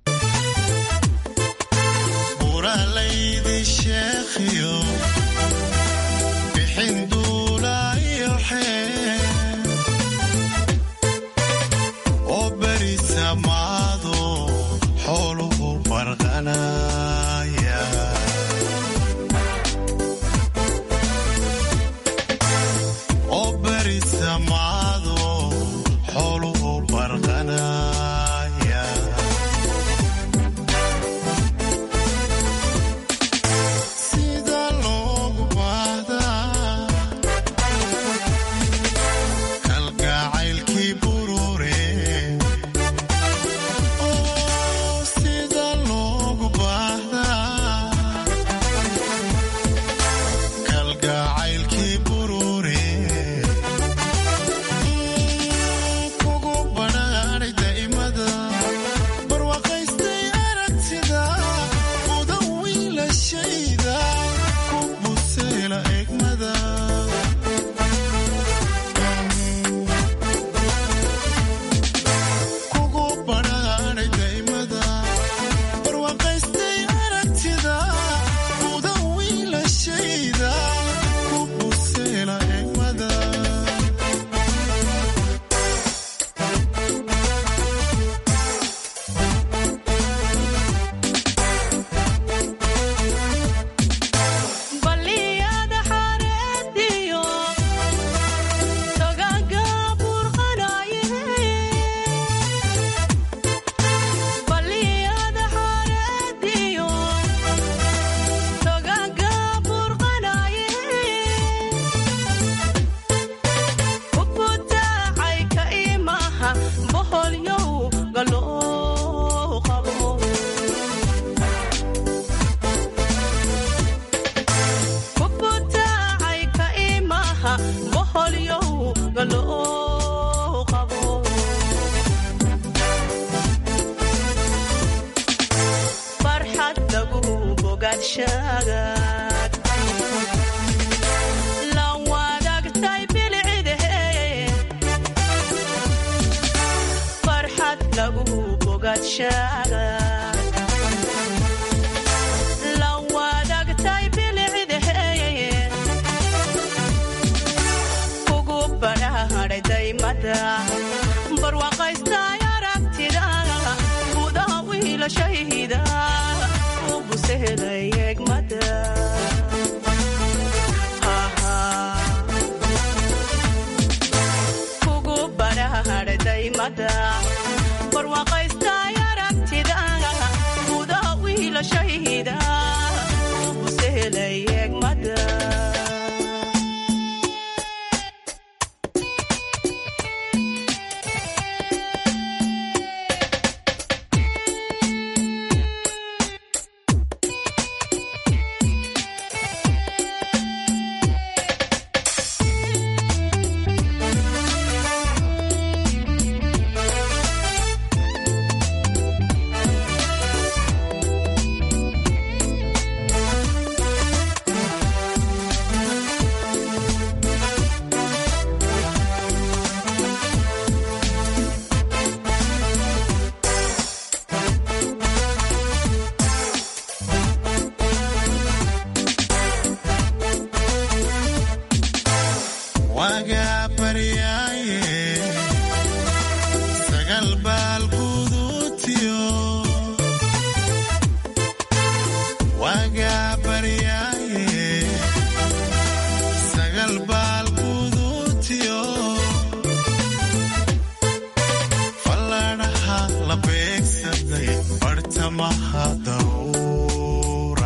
bartamaha daruura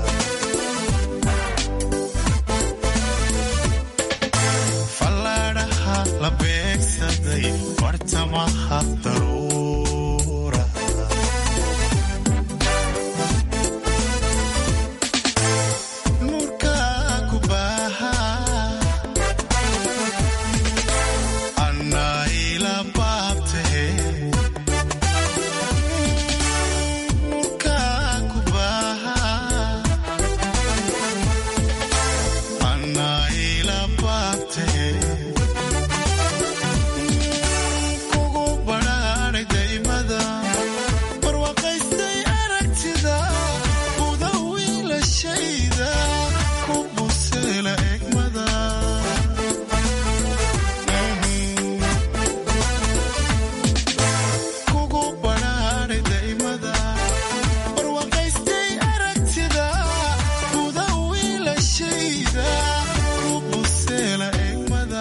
fallaadhaha la beegsaday bartamaha daruura nuurka ku baaha anayla baabtahe nuurka ku baaha anayla baabtahe kugu badhaadhay daymada barwaaqaystay aragtida buda wiilashayda ku buseela egmada kugu badhaadhay daymada barwaaqaystay aragtida buda wiilashayda ku buseela egmada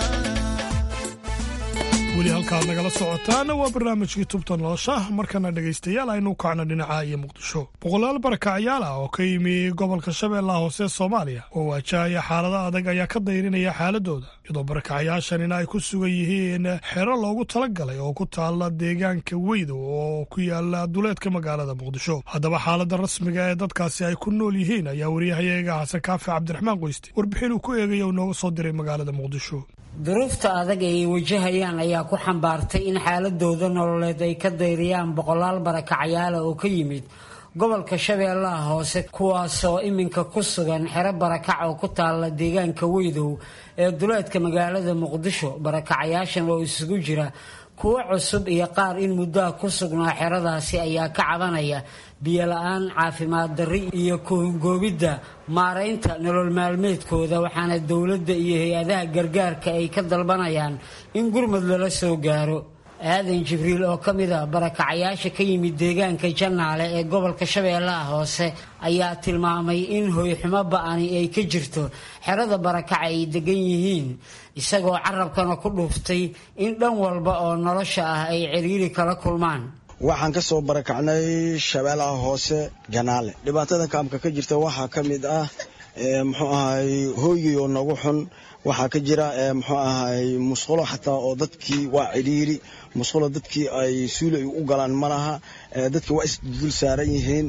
weli halkaad nagala socotaana waa barnaamijkii tubta nolosha markana dhegaystayaal aynu u kacno dhinaca iyo muqdisho boqolaal barakacyaal ah oo ka yimi gobolka shabeellaha hoose soomaaliya oo waajahaya xaalada adag ayaa ka dayrinaya xaaladooda iyadoo barakacayaashanina ay ku sugan yihiin xero loogu talagalay oo ku taala deegaanka weydow oo ku yaala duleedka magaalada muqdisho haddaba xaalada rasmiga ee dadkaasi ay ku nool yihiin ayaa wariyahayaga xasan kaafi cabdiraxmaan qoyste warbixin uu ku eegaya uu nooga soo diray magaalada muqdisho duruufta adag ee ay wajahayaan ayaa ku xambaartay in xaaladooda nololeed ay ka dayriyaan boqolaal barakacyaala oo ka yimid gobolka shabeellaha hoose kuwaasoo iminka ku sugan xero barakac oo ku taala deegaanka weydow ee duleedka magaalada muqdisho barakacayaashan oo isugu jira kuwo cusub iyo qaar in muddaha ku sugnaa xeradaasi ayaa ka cabanaya biyola-aan caafimaad darri iyo kuhungoobidda maaraynta nolol maalmeedkooda waxaana dowladda iyo hay-adaha gargaarka ay ka dalbanayaan in gurmud lala soo gaaro aadan jibriil oo ka mid a barakacayaasha ka yimid deegaanka jannaale ee gobolka shabeellaha hoose ayaa tilmaamay in hoyxumo ba-ani ay ka jirto xerada barakaca ay degan yihiin isagoo carabkana ku dhuuftay in dhan walba oo nolosha ah ay ciriiri kala kulmaan waxaan ka soo barakacnay shabeellaha hoose janaale dhibaatada kaamka ka jirta waxaa ka mid ah muxuu ahay hooyii oo nagu xun waxaa ka jira muxuu ahay musqulo xataa oo dadkii waa cidhiiri musqulo dadkii ay suuli ay u galaan ma laha dadkii waa isdul saaran yihiin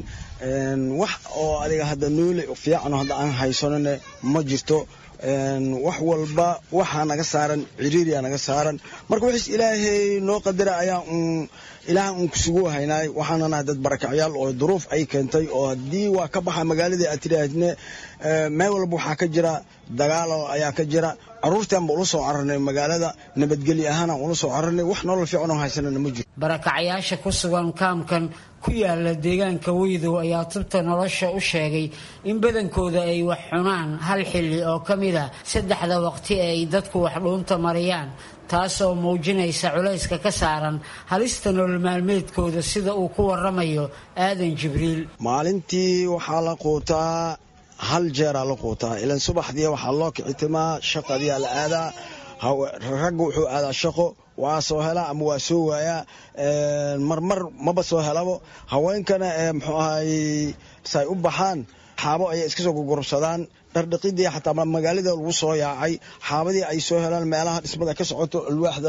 wax oo adiga hadda noole fiican hadda aan haysanone ma jirto wax walba waxaa naga saaran ciriiriyaa naga saaran marka wixiis ilaahay noo qadara ayaa un ilaaha uun kusugu haynaay waxaana nahay dad barakacyaal oo duruuf ay keentay oo haddii waa ka baxa magaaladii aad tidhaahdne meel walba waxaa ka jira dagaalo ayaa ka jira caruurtaan ba ula soo cararnay magaalada nabadgelyo ahaanaan ula soo cararnay wax nolol fiican oo haysanana ma jiro barakacayaasha ku sugan kaamkan ku yaala deegaanka weydow ayaa tubta nolosha u sheegay in badankooda ay wax cunaan hal xilli oo ka mid a saddexda waqti ee ay dadku wax dhuunta mariyaan taasoo muujinaysa culayska ka saaran halista nolol maalmeedkooda sida uu ku waramayo aadan jibriil maalintii waxaa la quutaa hal jeeraa la quutaa ilan subaxdii waxaa loo kicitimaa shaqadiyaa la aadaa ragga wuxuu aadaa shaqo waa soo helaa ama waa soo waayaa marmar maba soo helabo haweenkana muxuu ahay say u baxaan xaabo ayay iska soo gugurubsadaan dhardhaqidii xataa magaalada lagu soo yaacay xaabadii ay soo helaan meelaha dhismada ka socoto alwaaxda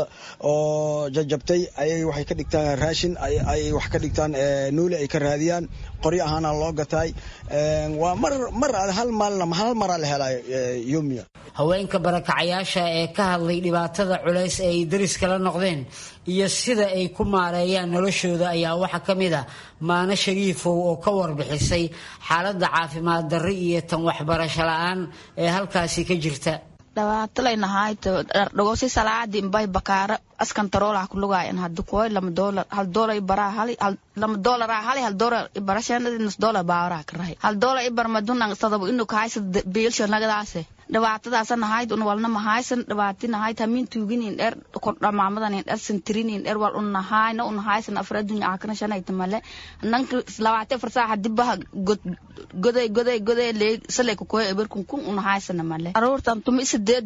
oo jajabtay ayay waxay ka dhigtaan raashin ay wax ka dhigtaan nuuli ay ka raadiyaan qoryo ahaana loo gataay waa mar mar hal maalin hal maraa la helaayo yomiya haweenka barakacayaasha ee ka hadlay dhibaatada culays ee ay dariskala noqdeen iyo sida ay ku maareeyaan noloshooda ayaa waxaa ka mid ah maano shariifow oo ka warbixisay xaaladda caafimaad darri iyo tan waxbarasho la-aan ee halkaasi ka jirta dhawaatalaynahaayto dhardhagosi salaadi mbay bakaara askan taroolaha kulugaayan hadi koy lama doolar hal doolar ibaraa hali lama doolara hali hal doolar ibarashanadi nus doolar baawaraha karahay hal doolar ibar madunan sadabo inu kahaysa biilsho nagadaase dhibaatadaasa nahayd un walna mahaysan dhibaati nahayd hamin tuuginin dher dhamaamadan dher santirinin dher wal un nahayna un haysan afar adunya akana shanayta male nanka labaati afar saaxa dibaha goday goday goday lee salay kukoy eber kun kun un haysana male aroortan tumi sideed jira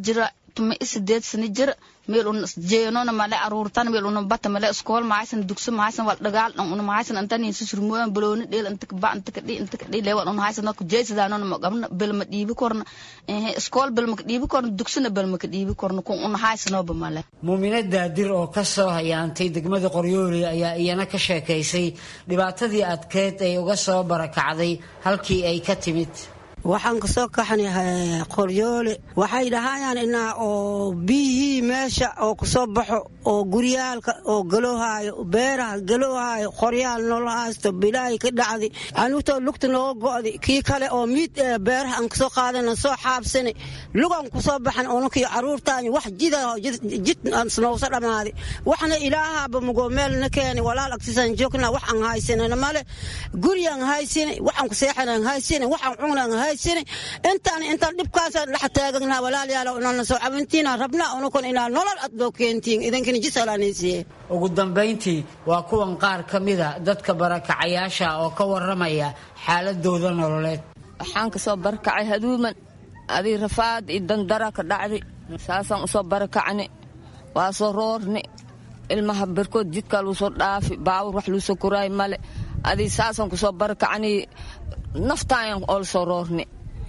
tuma i sideed sani jir meel una jeenona male aruurtan meel una bata male iskool mahaysan dugsi mahaysan wal dhagaal dhan una mahaysan antan insi surmoyan balooni dheel inta ka ba inta ka dhi inta ka dhi leewal una haysan ku jeesidaanona ma qabna bel ma dhiibi korna eh iskool bel ma ka dhiibi korna dugsina bel ma ka dhiibi korna kun una haysanoba male muumine daadir oo ka soo hayaantay degmada qoryooli ayaa iyana ka sheekaysay dhibaatadii adkeed ay uga soo barakacday halkii ay ka timid waxaan kasoo kaxnahay qoryoole waxay dhahayaan inaa oo biyihii meesha oo kasoo baxo oo guryaalka oo galohaayo beeraha galohaayo qoryaal noola haysto bilaahi ka dhacday anugtoo lugta nooga go'day kii kale oo miid beeraha aan kasoo qaadana soo xaabsanay lugaan kusoo baxan ununkii caruurtaani wax jida jid noosa dhammaaday waxna ilaahaaba mugo meelna keenay walaal agtiisaan joognaa wax aan haysanana male guryaan haysanay waxaan ku seexanaan haysanay waxaan cunaan haysanay intaan intaan dhibkaasaan dhex taagagnaa walaalayaal inaan soo cabintiina rabnaa unukun inaa nolol ad loo keentiin idinkina jisalanaysiye ugu dambayntii waa kuwan qaar ka mida dadka barakacayaasha oo ka waramaya xaaladooda nololeed waxaan kasoo barakacay haduuman adii rafaad iyo dandara ka dhacday saasaan usoo barakacni waa soo roorni ilmaha barkood jidkaa luu soo dhaafi baawur wax luu soo koraay male adii saasaan kusoo barakacni naftaayan oo lasoo roorni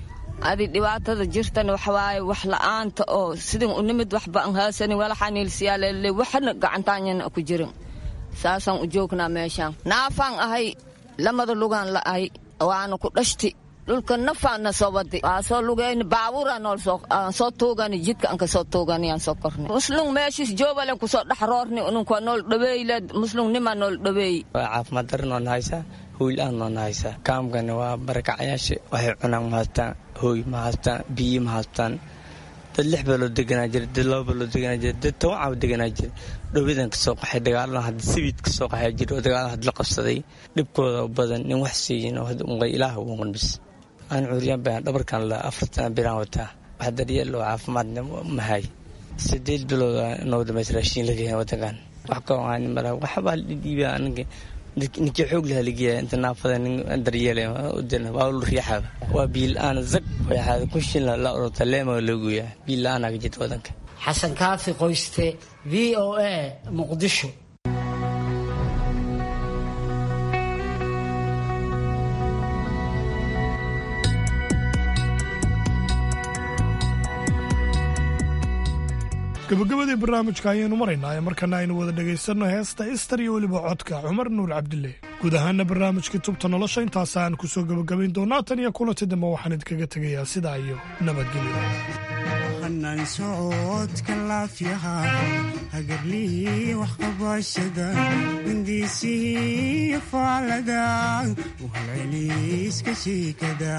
adi dhibaatada jirtana waxawaaye wax la'aanta oo sidin u nimid waxba aan haasanin walaxaniilsiyaalele waxna gacantaanyana ku jirin saasaan u joognaa meeshaan naafaan ahay lamada lugaan la'ahay waana ku dhashti dhulka nafaana soo wadi waa soo lugayni baabuura nool aan soo tuugani jidka aan kasoo tuugani aan soo korni muslung meeshiis joobalen kusoo dhex roorni ununka nool dhaweeyle muslung nima nool dhaweey waa caafimaad darri noona haysaa hooy la-aan noona haysaa kaamkani waa barakacayaasha waxay cunaan ma haystaan hooy ma haystaan biyi ma haystaan dad lix baa loo deganaa jira dad laba baa loo deganaa jira dad toban caawa deganaa jira dhowadan kasoo qaxay dagaalan hadda sibiid kasoo qaxay jira oo dagaalan had la qabsaday dhibkooda badan in wax siiyin oo unqay ilaah uunqan bis aan cuuriyaan baan dhabarkan la afartan biraan wataa wax daryeel oo caafimaadna mahay sideed bilood noo dhamays raashiin laga yahay wadankan wax ka aan mara waxbaa la dhiibaa aniga ninkii xoog lahaa lageeya inta naafada nin daryeelay waa lu riixaba waa biil aan zag waxaad ku shilna la orota leema looguyaa biil la-aan aga jirta wadanka xasan kaafi qoyste v o a muqdisho gabagabadii barnaamijka ayaynu maraynaa ee markana aynu wada dhegaysanno heesta istar iyo weliba codka cumar nuur cabdille guud ahaana barnaamijkii tubta nolosha intaasaan ku soo gebagabayn doonaa tan iyo kulanti dambe waxaan idinkaga tegayaa sidaa iyo nabadgelyo hanaan socodka laafyaha hagarlihii waxqabashada hindiisihii faalada uhalceliiska shiikada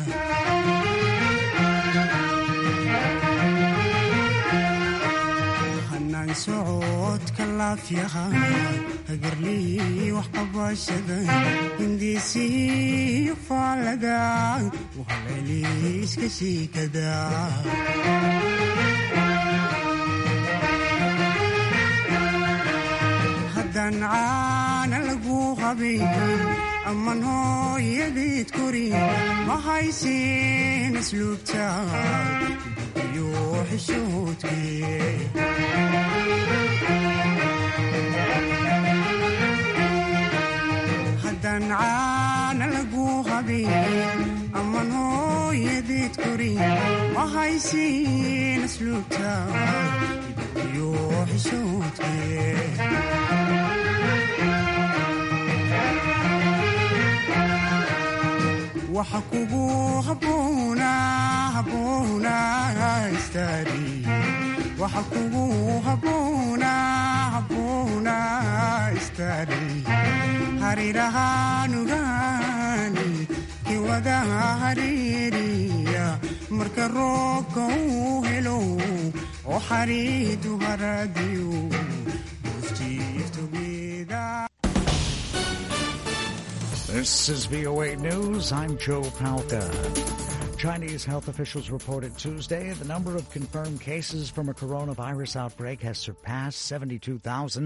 hanaan socodka laafyaha hagarlihii waxqabashada hindiisihii faalada uhalceliiska shiikada haddaan caana lagu qabin amman hooyadeed korin ma haysin asluubta iyo xishoodkee haddaan caana lagu qabin amman hooyadeed korin ma haysin asluubta iyo xishoodkee waxa kugu habboona habboona istaari waxa kugu habboona habboona istaari harirahaanugaani kiwada hariiriya marka roobka uu helo oo xariidu haradiyo This is VOA News. I'm Joe Palca. Chinese health officials reported Tuesday the number of confirmed cases from a coronavirus outbreak has surpassed 72,000.